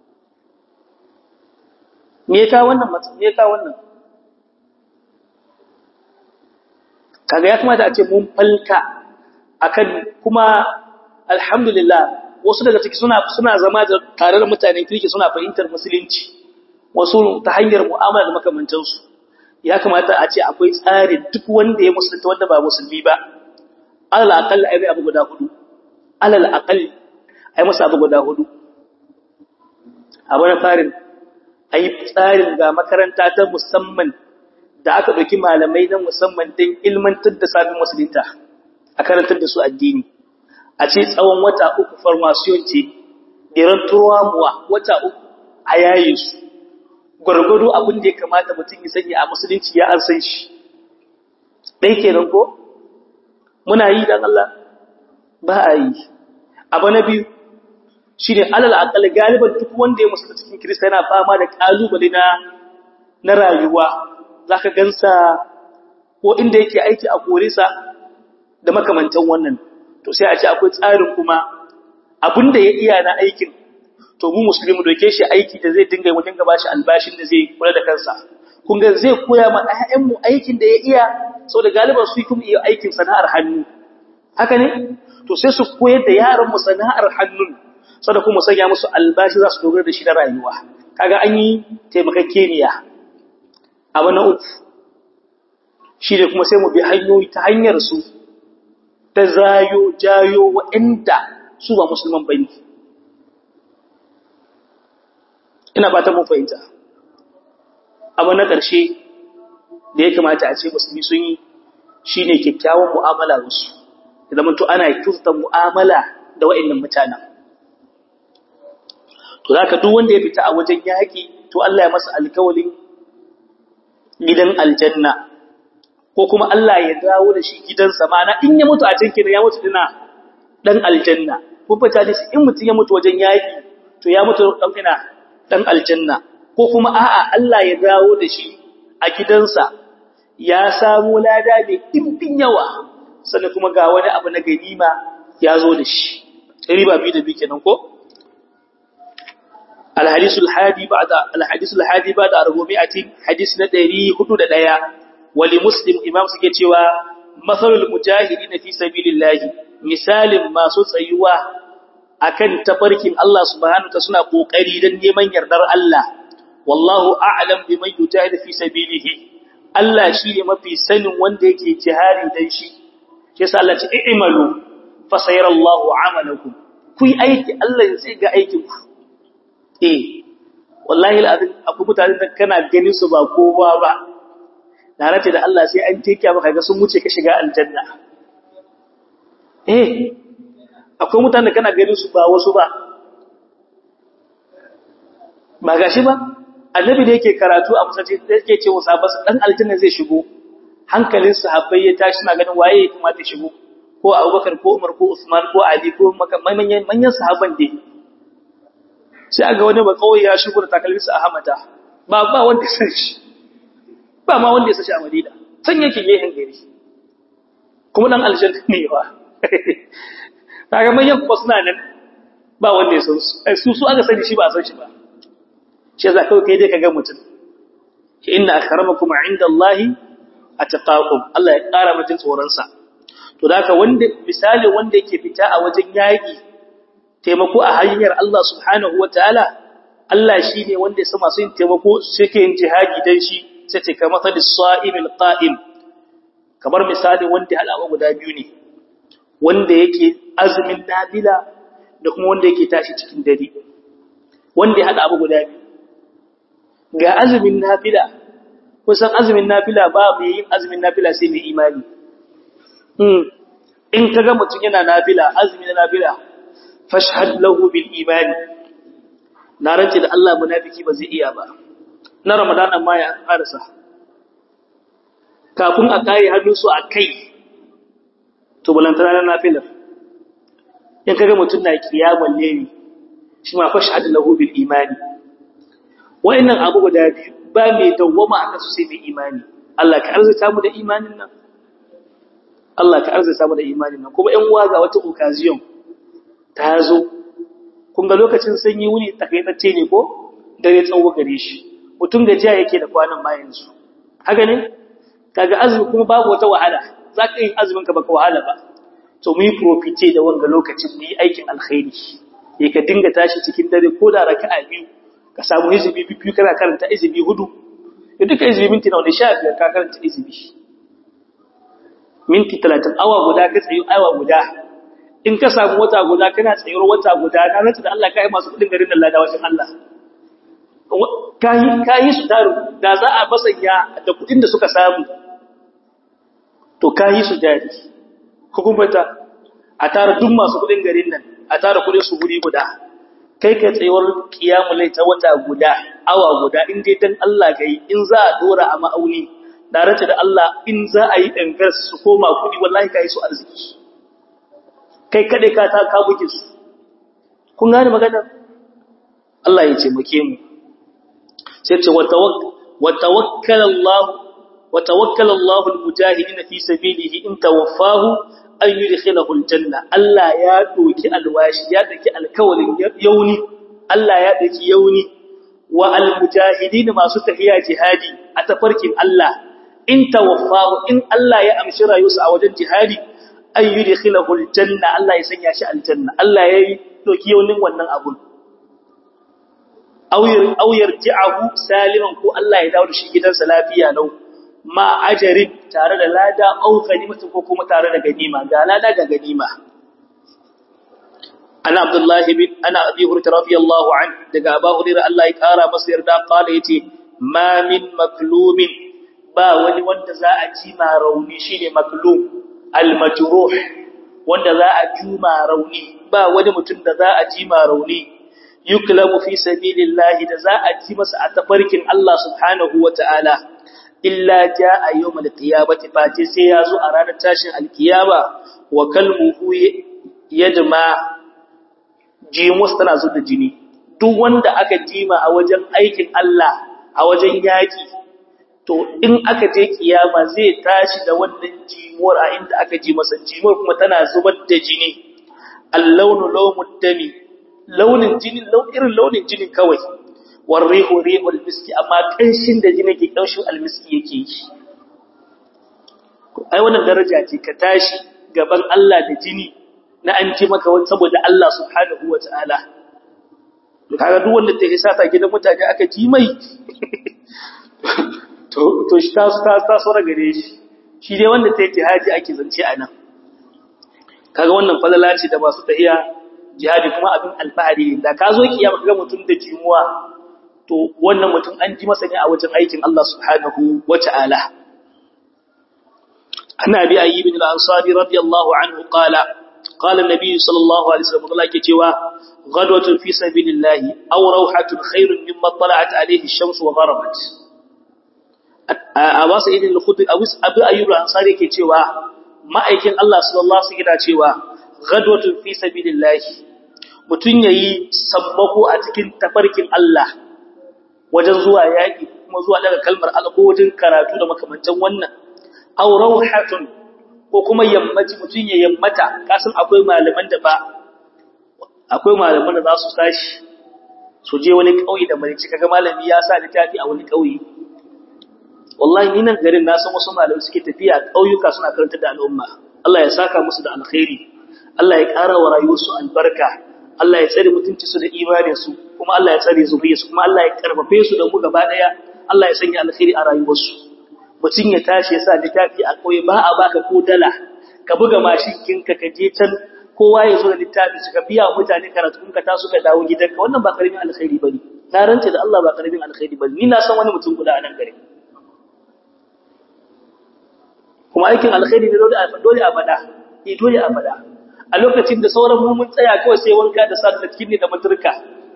Speaker 1: me ya kawo wannan me ya kawo wannan kaga ya kamata a ce mun falka akan kuma alhamdulillah wasu daga ciki suna suna zama da tare da mutanen kirki suna fahimtar musulunci wasu ta hanyar mu'amala da makamantansu ya kamata a ce akwai tsari duk wanda ya musulunta wanda ba musulmi ba alal aqall ai abu guda hudu alal aqall ai masa abu guda hudu abu na farin ai tsarin ga makaranta ta musamman da aka dauki malamai na musamman don ilmantar da sabin musulunta a karantar da su addini a ce tsawon wata uku farmasiyon ce iran turamuwa wata uku a yaye su gwargwado abin da ya kamata mutum ya sanya a musulunci ya an san shi ɗai kenan ko muna yi don Allah ba a yi abu na biyu shi ne alal akal galiban duk wanda ya musulunci cikin kirista yana fama da ƙalubale na na rayuwa za ka gansa ko inda yake aiki a korisa da makamantan wannan to sai a ce akwai tsarin kuma abinda ya iya na aikin to mu musulmi doke shi aiki da zai dinga wajen gaba shi albashin da zai kula da kansa kun ga zai koya ma ɗayan mu aikin da ya iya saboda galiban su kuma iya aikin sana'ar hannu haka ne to sai su koyar da yaran mu sana'ar hannun saboda kuma sanya musu albashi za su dogara da shi na rayuwa kaga an yi taimakakeniya abu na uku shi ne kuma sai mu bi hanyoyi ta hanyar su ta zayo jayo waɗanda su ba musulman bane ina fatan mun fahimta abu na ƙarshe da ya kamata a ce musulmi sun yi shine kyakkyawan mu'amala da su idan mun to ana kyautar mu'amala da waɗannan mutanen to zaka duk wanda ya fita a wajen yaki to Allah ya masa alƙawarin gidan aljanna ko kuma Allah ya dawo da shi gidansa mana in ya mutu a can kina ya mutu dina dan aljanna ko fata da in mutum ya mutu wajen yaki to ya mutu dan ina dan aljanna ko kuma a'a Allah ya dawo da shi a gidansa ya samu lada mai dimbin yawa sannan kuma ga wani abu na ganima ya zo da shi riba bi da bi kenan ko الحديث الحادي بعد الحديث الحادي بعد 400 حديث na 401 wali muslim imam suke cewa masalul mujahidin fi sabilillah misalin masu tsayuwa akan tafarkin Allah subhanahu wa ta'ala suna kokari dan neman yardar Allah wallahu a'lam biman yujahidu fi sabilihi Allah shine mafi sanin wanda yake jihari dan shi shi yasa Allah ce i'malu fa sayarallahu 'amalakum ku yi aiki Allah zai ga aikin ku eh wallahi alazim akwai mutanen da kana ganin su ba kowa ba na race da Allah sai an teke maka ga sun wuce ka shiga aljanna eh akwai mutanen da kana ganin su ba wasu ba ba gashi ba annabi da yake karatu a musace da yake ce wa sahabbai dan aljanna zai shigo hankalin sahabbai ya tashi na ganin waye ya kamata shigo ko Abubakar ko Umar ko Usman ko Ali ko manyan manyan sahabban dai sai aga wani ba kawai ya shigo da takalmin sa Ahmada ba ba wanda ya san shi ba ma wanda ya san shi a Madina san yake gehen gari kuma dan aljanna ne ba kaga manyan kuma suna nan ba wanda ya san su su su aka sani shi ba a san shi ba shi za kawai kai dai ka ga mutum inna akramakum indallahi atqakum Allah ya ƙara mutum tsoron sa to haka wanda misali wanda yake fita a wajen yaki taimako a hanyar Allah subhanahu wataala Allah shine wanda ya sa masu yin taimako suke yin jihadi dan shi sai ce kamar sadis sa'imil qa'im kamar misali wanda halawa guda biyu ne wanda yake azumin nafila da kuma wanda yake tashi cikin dare wanda ya hada abu guda biyu ga azumin nafila kusan azumin nafila ba mai yin azumin nafila sai mai imani in kaga mutum yana nafila azumi na nafila fashhad lahu bil imani na rance da Allah munafiki ba zai iya ba na ramadana ma ya karasa kafin a kai hannu su a kai to balantana na nafilar in kaga mutum na kiyamal layli shi ma fashhad lahu bil imani wa'annan abu guda biyu ba mai dawwama a kasu sai mai imani Allah ka arzuta mu da imanin nan Allah ka arzuta mu da imanin nan kuma ƴan uwa ga wata occasion ta zo kun ga lokacin sanyi wuni takaitacce ne ko dare tsawo gare shi mutum gajiya yake da kwanan bayan su haka ne kaga azumi kuma babu wata wahala zaka yi azumin ka baka wahala ba to mu yi profite da wanga lokacin mu yi aikin alkhairi eh ka dinga tashi cikin dare ko da raka'a biyu ka samu izibi biyu kana karanta izibi hudu da duka izibi minti nawa da sha biyar ka karanta izibi minti talatin awa guda ka tsayi awa guda in ka samu wata guda kana tsayuwar wata guda na rantsa da Allah ka yi masu kudin garin nan lada wajen Allah ka yi su taru da za a basanya da kudin da suka samu to ka yi su jari hukumata a tara duk masu kudin garin nan a tara kudin su guri guda kai ka tsayuwar kiyamulai ta wata guda awa guda in dai dan Allah kai in za a dora a ma'auni da rata da Allah in za a yi dangar su koma kudi wallahi kai su arziki kai kade ka ta ka buke su kun gane magana Allah ya ce muke mu sai ce wa tawakkal Allah wa tawakkal Allah al-mujahidin fi sabilihi in tawaffahu an yi rikhilahu aljanna Allah ya doki alwashi ya doki alkawalin yauni Allah ya doki yauni wa almujahidin masu tahiya jihadi a tafarkin Allah in tawaffahu in Allah ya amshi rayuwarsa a wajen jihadi an yi rikhilahu aljanna Allah ya sanya shi aljanna Allah ya doki yaunin wannan abun aw yarji'ahu saliman ko Allah ya dawo da shi gidansa lafiya lau ma ajarin tare da lada au ganimatu ko kuma tare da ganima ga lada ga ganima ana abdullah bin ana abi hurairah radiyallahu an daga abu hurairah Allah ya kara masa yarda kala yace ma min maklumin ba wani wanda za a ji ma rauni shine maklum al majruh wanda za a ji ma rauni ba wani mutum da za a ji ma rauni yuklamu fi sabilillahi da za a ji masa a tafarkin Allah subhanahu wataala illa jaa yawmal qiyamati fati sai yazo a ranar tashin alkiyama wa kalmuhu yajma jimus tana zo da jini duk wanda aka jima a wajen aikin Allah a wajen yaki to in aka je kiyama zai tashi da wannan jimuwar a inda aka ji masa jimuwar kuma tana zubar da jini allawnu lawmud dami launin jinin irin launin jinin kawai war rihu rihul miski amma kanshin da jini ke kanshin almiski yake yi ai wannan daraja ce ka tashi gaban Allah da jini na an ji maka wani saboda Allah subhanahu wataala to kaga duk wanda ta isa ta gidan mutane aka ji mai to to shi ta ta ta sora gare shi shi dai wanda ta yi jihadi ake zance a nan kaga wannan falala ce da masu tahiya jihadi kuma abin alfahari ne da ka zo kiyama kaga mutum da jimuwa to wannan mutum an ji masa ne a wajen aikin Allah subhanahu wata'ala ana bi ayyib bin al-ansari radiyallahu anhu qala qala an-nabi sallallahu alaihi wasallam Allah yake cewa ghadwatun fi sabilillah aw rawhatun khairun mimma tala'at alayhi ash-shams wa gharabat a wasu idin al-khudri abu ayyub al-ansari yake cewa ma'aikin Allah sallallahu alaihi wasallam cewa ghadwatun fi sabilillah mutun yayi sabbako a cikin tafarkin Allah wajen zuwa yaki kuma zuwa daga kalmar Allah ko wajen karatu da makamantan wannan aw rawhatun ko kuma yammaci mutun ya yammata kasan akwai malaman da ba akwai malaman da za su tashi su je wani kauye da mai cika ga malami ya sa littafi a wani kauye wallahi ni nan garin na san wasu malamai suke tafiya ƙauyuka suna karanta da al'umma Allah ya saka musu da alkhairi Allah ya ƙara wa rayuwarsu albarka Allah ya tsare mutunci su da imanin su kuma Allah ya tsare zuriyarsu kuma Allah ya karfafe su da mu gaba daya Allah ya sanya alkhairi a rayuwarsu mutum ya tashi ya sa littafi a ƙauye ba a baka ko dala ka buga mashin kinka ka je can kowa ya zo da littafi su ka biya mutane karatu kun ka taso ka dawo gidanka wannan ba karamin alkhairi bane na rance da Allah ba karamin alkhairi bane ni na san wani mutum guda a nan garin kuma aikin alkhairi ne dole a dole a fada eh dole a fada a lokacin da sauran mu mun tsaya kawai sai wanka da sallah cikin ne da maturka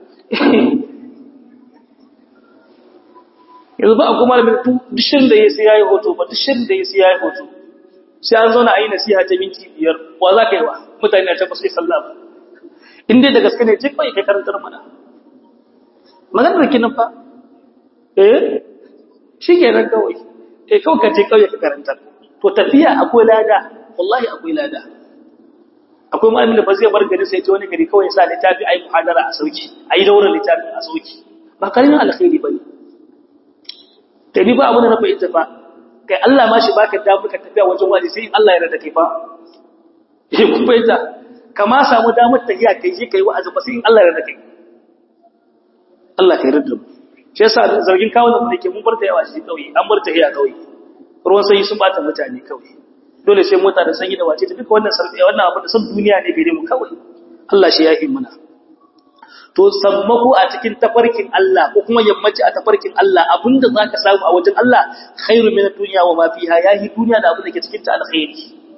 Speaker 1: yanzu ba a kuma da dishin da ya sai yayi hoto ba dishin da ya sai yayi hoto sai an zauna a yi nasiha ta minti biyar wa za ka yi wa mutane a tabbas sai sallah ba in dai da gaske ne je kai kai karantar mana maganar kinan fa eh shi kenan kawai eh kawai ka je kawai ka karantar to tafiya akwai lada wallahi akwai lada akwai malamin da ba zai bar gari sai ta wani gari kawai sa littafi ai muhadara a sauki ai daura littafi a sauki ba karamin alkhairi bane to ni ba abun da na fahimta fa kai Allah ma shi baka damar ka tafiya wajen wani sai Allah ya rada kai fa eh kun fahimta kama samu damar tafiya kai je kai wa'azi ba sai Allah ya rada kai Allah kai rada mu shi yasa zargin kawo da mu dake mun bar ta yawa shi kauye an bar ta hiya kauye ruwan sanyi sun bata mutane kawai dole sai mota da sanyi da wace ta duka wannan sarfi wannan abu da san duniya ne gare mu kawai Allah shi ya yi muna to sammako a cikin tafarkin Allah ko kuma yammaci a tafarkin Allah abinda zaka samu a wajen Allah khairu min ad-dunya wa ma fiha yahi duniya da abin da ke cikin ta alkhairi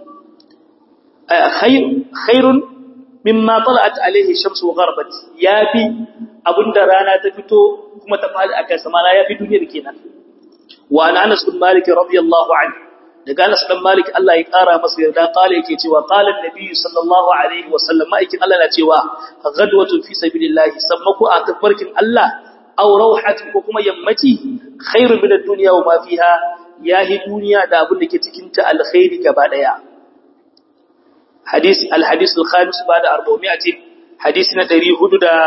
Speaker 1: khair khairun mimma tala'at alayhi shamsu wa gharabat yafi abinda rana ta fito kuma ta fadi akan sama yafi duniyar kenan wa an Anas bin Malik radiyallahu anhu daga Anas bin Malik Allah ya kara masa yarda kale yake cewa qala an-nabi sallallahu alaihi wa sallam ma'aikin Allah na cewa ghadwatun fi sabilillah sammaku a tafarkin Allah aw rawhatun ko kuma yammaci khairun min ad-dunya wa ma fiha yahi duniya da abin da ke cikin ta alkhairi gaba daya hadisi al-hadith al-khamis ba'da 400 hadisi na 400 da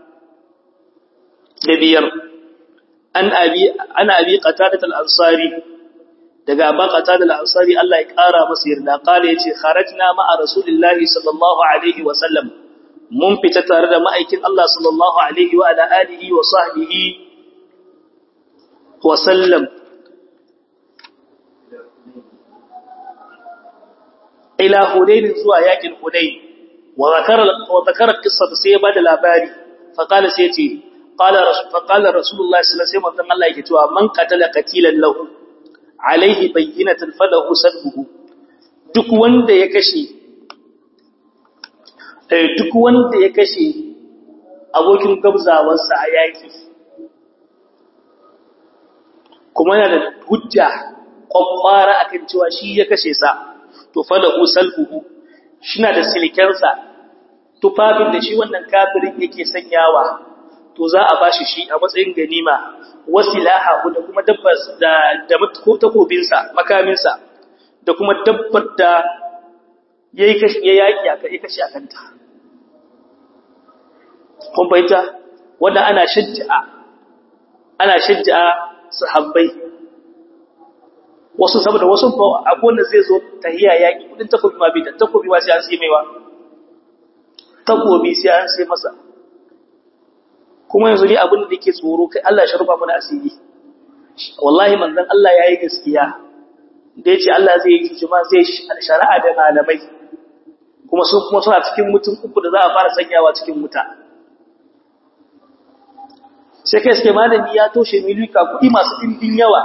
Speaker 1: da biyar an abi ana abi qatadat al-ansari daga aba qatada al-ansari Allah ya kara masa yarda kale yace kharajna ma'a rasulillahi sallallahu alaihi wa sallam mun fita tare da ma'aikin Allah sallallahu alaihi wa ala alihi wa sahbihi wa sallam ila hudayn zuwa yakin hudayn wa zakara wa zakara qissata sai ya bada labari fa qala sai yace qala rasul fa qala rasulullah sallallahu alaihi wasallam Allah yake cewa man qatala qatilan lahu alaihi bayyinatan falahu sadbuhu duk wanda ya kashe eh duk wanda ya kashe abokin gabzawarsa a yaki kuma yana da hujja kwakwara akan cewa shi ya kashe sa to falahu salbuhu shina da silkensa tufafin da shi wannan kafirin yake sanyawa to za a bashi shi a matsayin ganima wasilaha da kuma dabbar da da takobinsa makaminsa da kuma dabbar da yayi kashi ya yaki aka yi kashi akanta kun bayyana wanda ana shajja'a ana shajja'a sahabbai wasu saboda wasu akwai wanda zai zo tahiya yaki kudin takobi ma bai da takobi ma sai an sai maiwa takobi sai an sai masa kuma yanzu ne abin da yake tsoro kai Allah ya sharufa mana asiri wallahi manzon Allah yayi gaskiya da yace Allah zai yi juma zai shari'a da malamai kuma su kuma suna cikin mutum uku da za a fara sanyawa cikin wuta sai kai suke malami ya toshe milika kuɗi masu ɗimbin yawa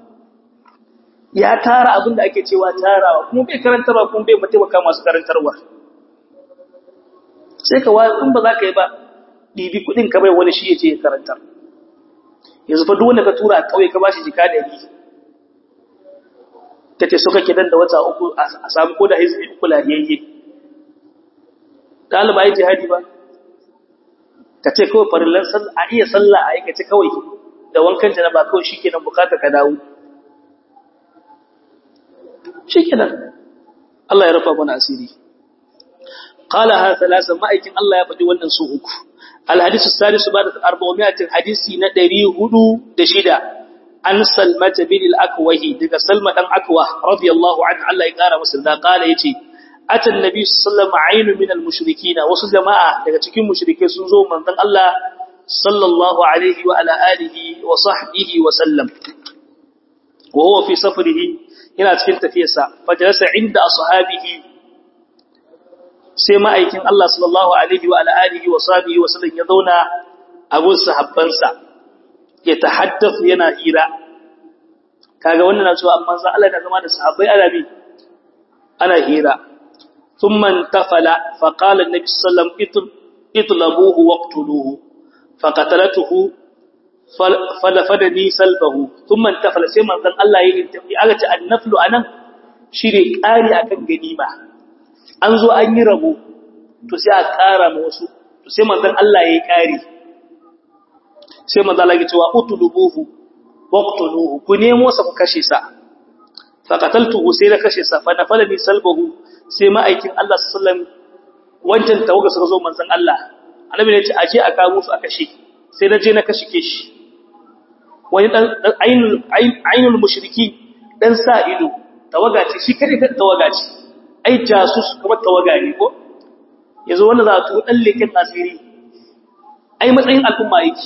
Speaker 1: ya tara abin da ake cewa tarawa kuma bai karantarwa kuma bai mataimaka masu karantarwa sai ka wa in ba za ka yi ba ɗibi kuɗin ka bai wani shi ya ce ya karantar yanzu fa duk wanda ka tura a ƙauye ka ba shi jika ɗari ta ce suka kidan da wata uku a samu ko da hizbi uku lahiyayye ɗaliba yi jihadi ba ka ce kawai farillan a iya sallah a aikace kawai da wankan janaba kawai shi kenan bukatar ka dawo shi kenan Allah ya rufa mana asiri qala ha thalatha ma'aikin Allah ya faɗi wannan su uku الحديث السادس بعد 400 حديثي na 406 an salmata bin al-akwahi daga salma dan akwa radiyallahu anhu Allah ya kara masa da kala yace atan nabi sallallahu alaihi wasallam min al-mushrikin wasu jama'a daga cikin mushrike sun zo manzon Allah sallallahu alaihi wa ala alihi wa sahbihi wa sallam wa huwa fi safarihi yana cikin tafiyarsa fajalasa inda ashabihi sai ma'aikin Allah sallallahu alaihi wa ala alihi wa sahbihi wa sallam ya zauna a gun sahabbansa ya tahaddathu yana hira kaga wannan na cewa amma Allah da zama da sahabbai ana bi ana hira thumma tafala fa qala an-nabi sallallahu alaihi wasallam itlabuhu waqtuluhu faqatalatuhu falafadani salfahu thumma tafala sai manzon Allah ya yi aka ce annaflu anan shine kari akan ganima an zo an yi rabo to sai a kara ma wasu to sai manzon Allah ya yi kari sai manzo Allah ya ce wa utlubuhu waqtuluhu ku nemo sa ku kashe sa fa qataltuhu sai na kashe sa fa nafalani salbahu sai ma'aikin Allah sallallahu alaihi wasallam wancan tawaga suka zo manzon Allah annabi ne ya ce aje a kawo su a kashe sai na je na kashe shi wani dan ainul ainul mushriki dan sa ido tawaga ce shi kare kan tawaga ce ai jasus kuma tawaga ne ko yanzu wanda za a tuwo dan leken asiri ai matsayin al'umma yake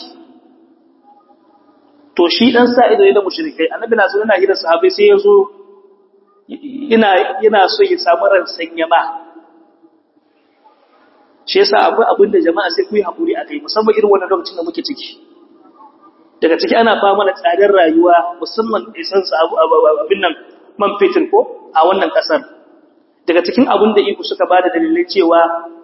Speaker 1: to shi dan sa ido ne da mushrikai annabi na so yana hira sahabbai sai yazo yana yana so ya samu ran sanya ma shi yasa akwai abin da jama'a sai ku yi hakuri akai musamman irin wannan lokacin da muke ciki daga ciki ana fama da tsadar rayuwa musamman isan sa abin nan man fitir ko a wannan kasar daga cikin abin da iko suka bada dalilai cewa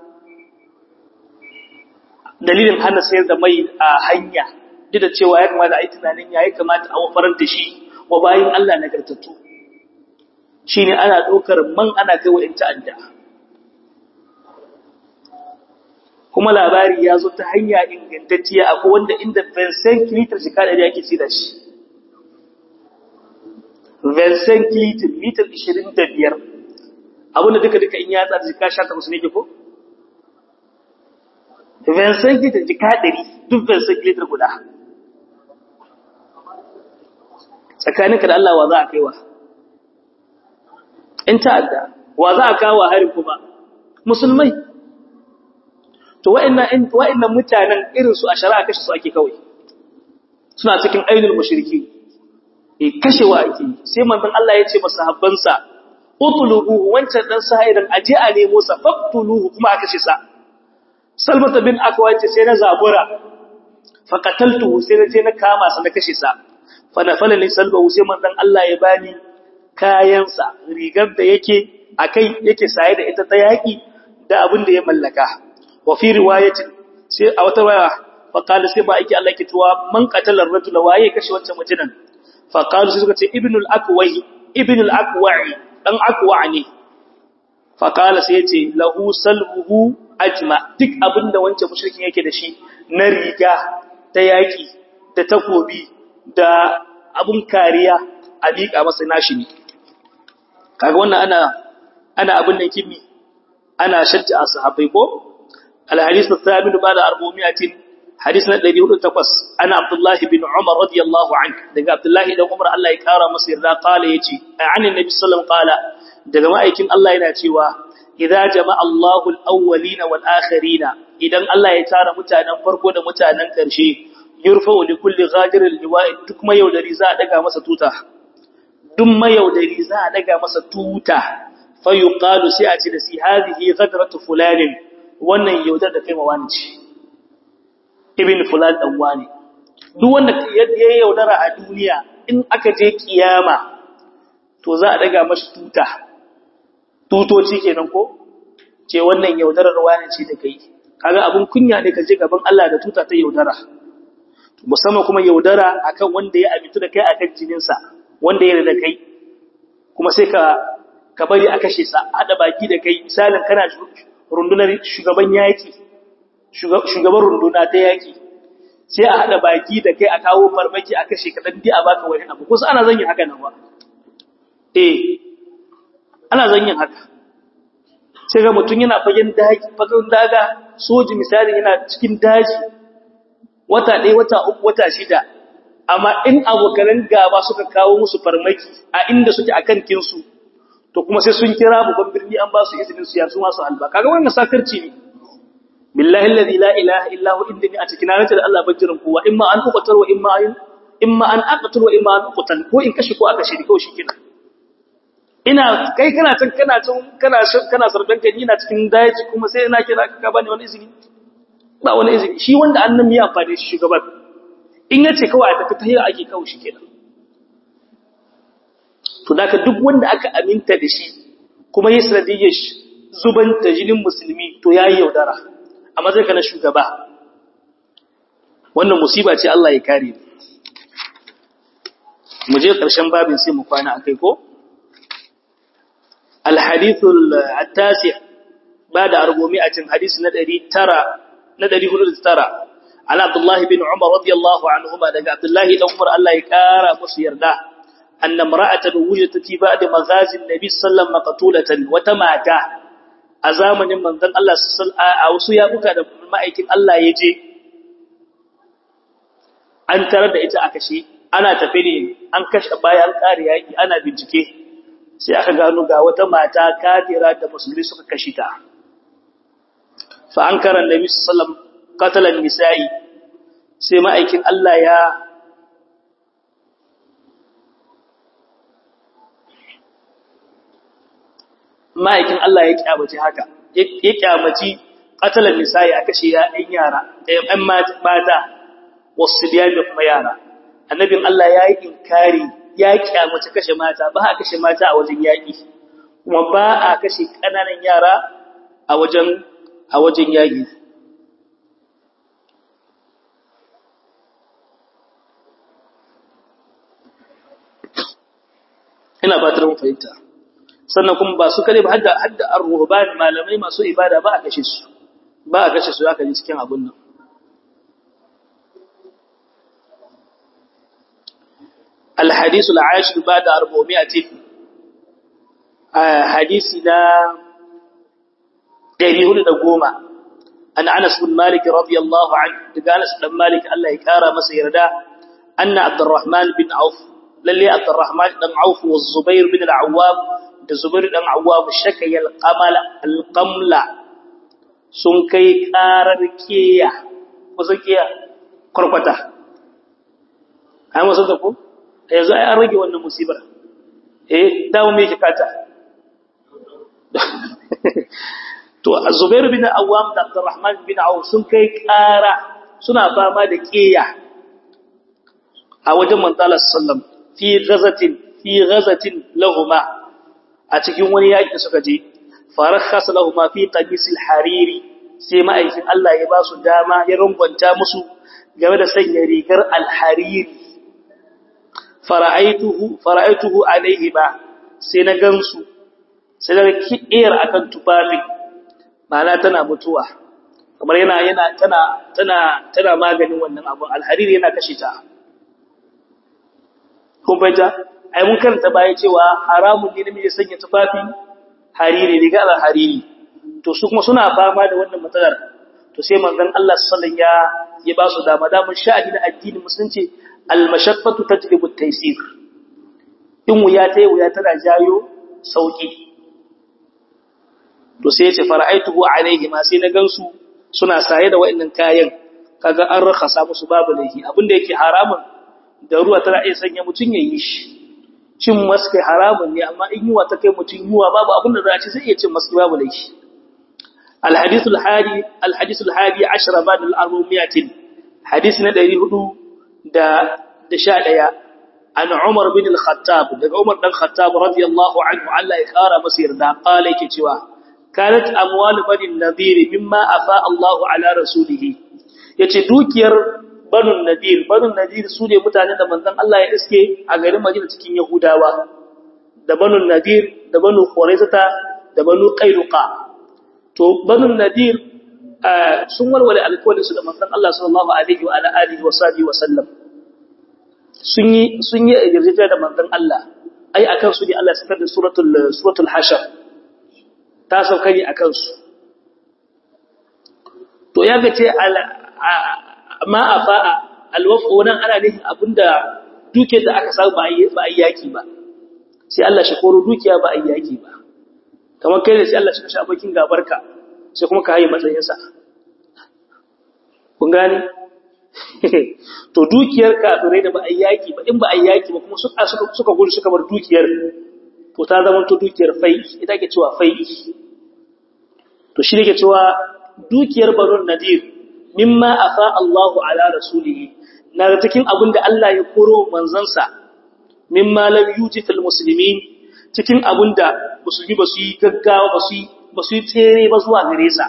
Speaker 1: dalilin hana sayar da mai a hanya duk da cewa ya kamata a yi tunanin ya yi kamata a wafarar da shi wa bayan Allah nagartattu shi ne ana ɗaukar man ana kai wa ‘yan ta'adda kuma labari ya zo ta hanya ingantacciya akwai wanda inda Vincent Kilitar jika da yake ci da shi Vincent Kilitar litar 25 abinda duka-duka in ya tsar jika sha takwas ne ke ko? Vincent Kilitar jika ɗari duk Vincent Kilitar guda tsakaninka da Allah wa za a kaiwa in ta'adda wa za a kawo harin kuma musulmai to wa'annan wa'annan mutanen irin su a shari'a kashe su ake kawai suna cikin ainul mushriki eh kashewa ake sai manzon Allah ya ce masahabbansa utlubuhu wancan dan sahirin aje a nemo sa faqtuluhu kuma a kashe sa salmata bin akwa ce sai na zabura faqataltuhu sai na je na kama sa na kashe sa fanafala ne salbahu sai manzon Allah ya bani kayansa rigar da yake akai yake saye da ita ta yaki da abin da ya mallaka wa fi riwayatin sai a wata waya fa qala sai ba yake Allah ke tuwa man qatala ar-rajula waye kashe wancan mutumin fa qalu sai suka ce ibnul aqwahi ibnul aqwa'i dan aqwa ne fa qala sai yace lahu salbuhu ajma duk abin da wancan mushrikin yake da shi na riga ta yaki da takobi da abun kariya a miƙa masa nashi ne kaga wannan ana ana abin da kimi ana shajja a sahabbai ko الحديث الثامن بعد أربعمائة حديث الذي هو تقص أنا عبد الله بن عمر رضي الله عنه دقى عبد الله بن عمر الله يكارى مصير لا قال يجي عن النبي صلى الله عليه وسلم قال دقى ما يكن الله يناتي إذا جمع الله الأولين والآخرين إذا الله يتارى متانا فرقو دا متانا كرشي يرفع لكل غادر اللواء دكما يودري زا دقى مسا توتا دم يودري زا دقى مسا توتا فيقال سيأتي لسي هذه غدرة فلان wannan yaudar da kai mawani ce ibn fulan dan wani duk wanda ya yaudara a duniya in aka je kiyama to za a daga mashi tuta tutoci kenan ko ce wannan yaudarar wani ce da kai kaga abun kunya ne ka je gaban Allah da tuta ta yaudara musamman kuma yaudara akan wanda ya amintu da kai akan jininsa wanda ya da kai kuma sai ka ka bari a kashe sa hada baki da kai misalin kana rundunar shugaban yaki shugaban runduna ta yaki sai a hada baki da kai a kawo farmaki a kashe kadan dai a baka wani abu kusa ana zanyin haka nan ba eh ana zanyin haka sai ga mutum yana fagen daji fagen daga soji misali yana cikin daji wata ɗaya wata uku wata shida amma in abokanan gaba suka kawo musu farmaki a inda suke akan kinsu to kuma sai sun kira babban birni an ba su izinin su yasu masu alba kaga wannan sakarci ne billahi alladhi la ilaha illa hu inni atikina nace da Allah bajirin kowa imma an uqtal wa imma an imma an aqtal wa imma an uqtal ko in kashi ko aka shiri kawai shikenan ina kai kana can kana can kana kana sardan kai ina cikin daji kuma sai ina kira ka bani wani izini ba wani izini shi wanda annan ya amfane shi shugaban in yace kawai a tafi tahira ake kawai shikenan to da duk wanda aka aminta da shi kuma yi sanadiyyar zuban da jinin musulmi to ya yi yaudara a matsayin na shugaba wannan musiba ce Allah ya kare mu je ƙarshen babin sai mu kwana akai ko alhadithul attasi ba da argomi'atin hadisi na 900 na 409 ala abdullahi bin umar radiyallahu anhuma daga abdullahi dan umar Allah ya kara musu yarda أن امرأة وجدت في بعد مغازي النبي صلى الله عليه وسلم مقتولة وتماتا أزامن من ذن الله صلى أو سيا بكا da ma'aikin Allah ya je an tarar da ita aka shi ana tafi ne an kashe bayan ƙari yaƙi ana bincike sai aka gano ga wata mata kafira da musulmi suka kashe ta fa an karan nabi sallallahu alaihi wasallam qatalan nisa'i sai ma'aikin Allah ya ma'aikin Allah ya kyamaci haka ya kyamaci qatalan nisa'i aka ce ya ɗan yara ɗan mata wasu biya da kuma yara annabin Allah ya yi inkari ya kyamaci kashe mata ba a kashe mata a wajen yaƙi kuma ba a kashe ƙananan yara a wajen a wajen yaƙi ina fatar mun fahimta sannan kuma ba su kare ba hadda hadda ar-ruhban malamai masu ibada ba a kashe su ba a kashe su aka ji cikin abun nan الحديث العاشر بعد 400 حديثنا دريه da goma an Anas bin Malik radiyallahu anhu daga Anas bin Malik Allah ya kara masa yarda anna Abdurrahman bin Auf lalle Abdurrahman dan Auf wa Zubair bin al-Awwam da Zubair dan Awwam shakaya al-qamal al-qamla sun kai karar kiya kusa kiya kurkwata ai musu da ko yanzu ai an rage wannan musibar eh dawo me yake kata to Zubair bin Awwam da Abdurrahman bin Auf sun kai ƙara suna fama da ƙeya a wajen manzala sallam fi ghazatin fi ghazatin lahuma a cikin wani yaki suka je farakhas lahuma fi qamisil hariri sai ma'aikin Allah ya ba su dama ya rungwanta musu game da sanya rigar alhariri fara'aituhu fara'aituhu alaihi ba sai na gansu sai da kiyar akan tufafin ma'ana tana mutuwa kamar yana yana tana tana tana maganin wannan abu alhariri yana kashe ta kun fahimta ai mun karanta baya cewa haramun ne namiji sanya tufafi hariri riga alhariri to su kuma suna fama da wannan matsalar to sai manzon Allah sallallahu ya ya ba su dama damun sha'ani na addinin musulunci al-mashaqqatu tajlibu at-taysir in wuya ta wuya tana jayo sauki to sai ya ce fara'aituhu alaihi ma sai na gansu suna saye da wa'annan kayan kaga an rakhasa musu babu laifi abinda yake haramun da ruwa tana iya sanya mutun yayi shi cin maski haramun ne amma in yiwa ta kai mutun yiwa babu abinda za a ci sai iya cin maski babu laifi الحديث الحادي الحديث الحادي عشر بعد الأربعمائة حديث ندري هدو دا دشاديا عن عمر بن الخطاب دا عمر بن الخطاب رضي الله عنه على إخارة مسير دا قال كتوا كانت أموال بني النذير مما أفاء الله على رسوله يتدوكير بنو النذير بنو النذير سوري متعنى دا منذن الله يسكي أغير مجينة تكين يهوداوا دا بنو النذير دا بنو خوريزة دا بنو قيلقا to banun nadir sun walwale alƙawarin su da manzon Allah sallallahu alaihi wa alihi wa sahbihi wa sallam sun yi sun yi yarjejeniya da manzon Allah ai akan su ne Allah ya sakar da suratul suratul hashar ta sauka ne akan su to ya ga ce ma afa'a alwafu wannan ana ne abinda duke da aka samu ba ba yaki ba sai Allah shi koro dukiya ba yaki ba kamar kai da sai Allah shi kashe abokin gabarka sai kuma ka haye matsayinsa kun gani to dukiyar kafirai da ba a yaki ba in ba a yaki ba kuma suka suka gudu suka bar dukiyar to ta zama to dukiyar fai ita ke cewa fai to shi ne ke cewa dukiyar barun nadir mimma afa Allahu ala rasulihi na da cikin abin da Allah ya koro manzansa mimma lam yuji fil muslimin cikin abin da musulmi ba su yi gaggawa ba su yi ba su yi tsere ba zuwa gare sa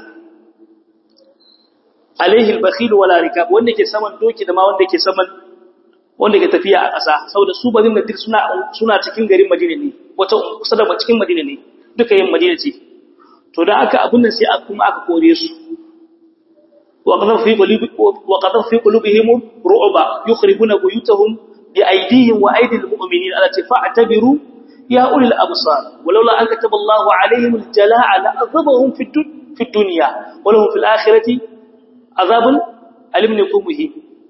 Speaker 1: alaihi al-bakhil wala rikab wanda ke saman doki da ma wanda ke saman wanda ke tafiya a ƙasa saboda su bazin da suna suna cikin garin Madina ne wata kusa da cikin Madina ne duka yin Madina ce to dan aka abun nan sai aka kuma aka kore su wa qadar fi qulubi wa qadar fi qulubihim ru'ba yukhribuna buyutahum bi aydihim wa aydil mu'minin ala fa'tabiru ya ulil absar walaula an kataba Allahu alaihim al-jalaa la'adhabahum fi fi dunya wa lahum fil akhirati azabun alim ne ko muhim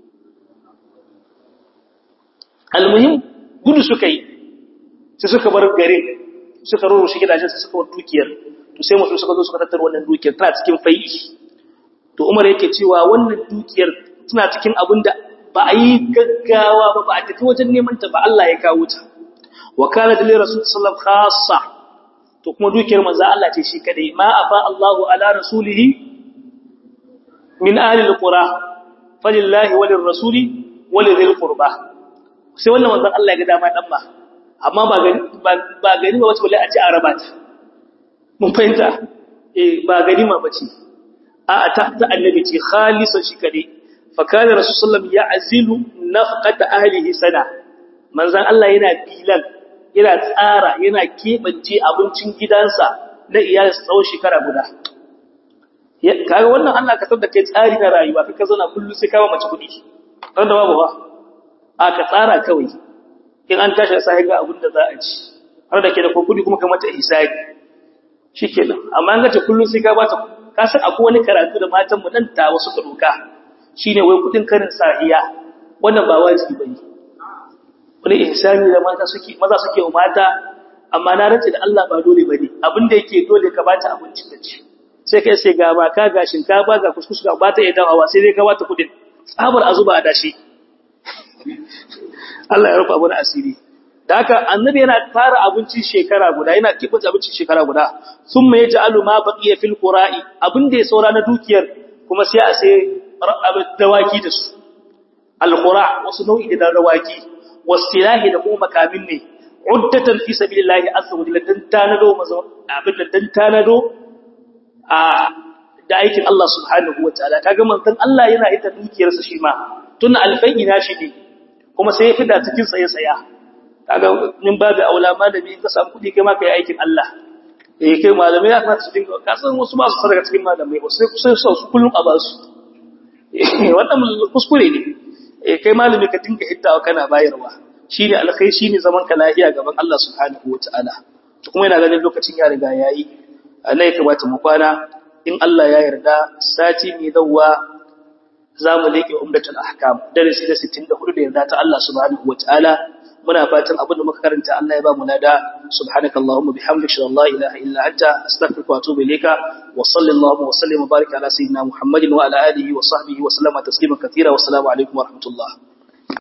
Speaker 1: almuhim gudu suka yi sai suka bar garin suka roro shi gidajen sai suka bar dukiyar to sai mutum suka zo suka tattara wannan dukiyar tana cikin fai'i to Umar yake cewa wannan dukiyar tana cikin abin da ba a yi gaggawa ba ba a tafi wajen neman ta ba Allah ya kawo ta wa kana da rasul sallallahu khassa to kuma dukiyar manzo Allah ce shi kadai ma afa Allahu ala rasulihi min ahli alqura falillahi walir rasuli walidhil qurba sai wannan manzon Allah ya ga dama dan ba amma ba gani ba gani ba wace wallahi a ci araba ta mun fahimta eh ba gani ma bace a ta ta annabi ce khalisan shi kade fa kana rasulullah ya azilu nafqata ahlihi sana manzon Allah yana bilan yana tsara yana kebance abincin gidansa na iyalinsa tsawon shekara guda kaga wannan Allah ka da kai tsari na rayuwa kai ka zauna kullu sai kawo mace kudi dan da babu ba a ka tsara kawai in an tashi sai ga abin da za a ci har da ke da kudi kuma ka mata hisabi shikenan amma an ga ta kullu sai ka bata ka san akwai wani karatu da matan mu nan ta wasu doka shine wai kudin karin sahiya wannan ba wajibi bane wani ihsani da mata suke maza suke wa mata amma na race da Allah ba dole bane abin da yake dole ka bata abinci ta ci sai kai sai ga ba ka ga shinkafa ga kuskus ga bata ya dawa sai dai ka bata kudin tsabar azuba a dashi Allah ya rufa mana asiri da haka annabi yana tara abinci shekara guda yana kibata abinci shekara guda thumma yaj'alu ma baqiya fil qura'i abin da ya saura na dukiyar kuma sai a sai dawaki da su al qura wasu nau'i da dawaki wasilahi da kuma makamin ne uddatan fi sabilillahi azza wa jalla dan tanado abin da dan tanado a da aikin Allah subhanahu wataala kaga manzon Allah yana ita dukiyarsa shi ma tun alfai na shi ne kuma sai ya fida cikin tsaye tsaya kaga min babu aula malami in ka samu kudi kai ma kai aikin Allah eh kai malamai ya kamata su dinga ka san wasu ba su sadaka cikin malamai ba sai sai su kullum a ba su wannan kuskure ne eh kai malami ka dinga hiddawa kana bayarwa shine alkai shine zaman ka lafiya gaban Allah subhanahu wataala to kuma yana ganin lokacin ya riga yayi Allah ya kamata mu kwana in Allah ya yarda sati mai zawwa zamu leke umdatul ahkam darasi da 64 da yarda ta Allah subhanahu wataala muna fatan abin da muka karanta Allah ya ba mu nada subhanakallahumma bihamdika la ilaha illa anta astaghfiruka wa atubu ilayka wa sallallahu wa sallim wa barik ala sayyidina muhammadin wa ala alihi wa sahbihi wa sallama taslima katira wa assalamu alaikum wa rahmatullah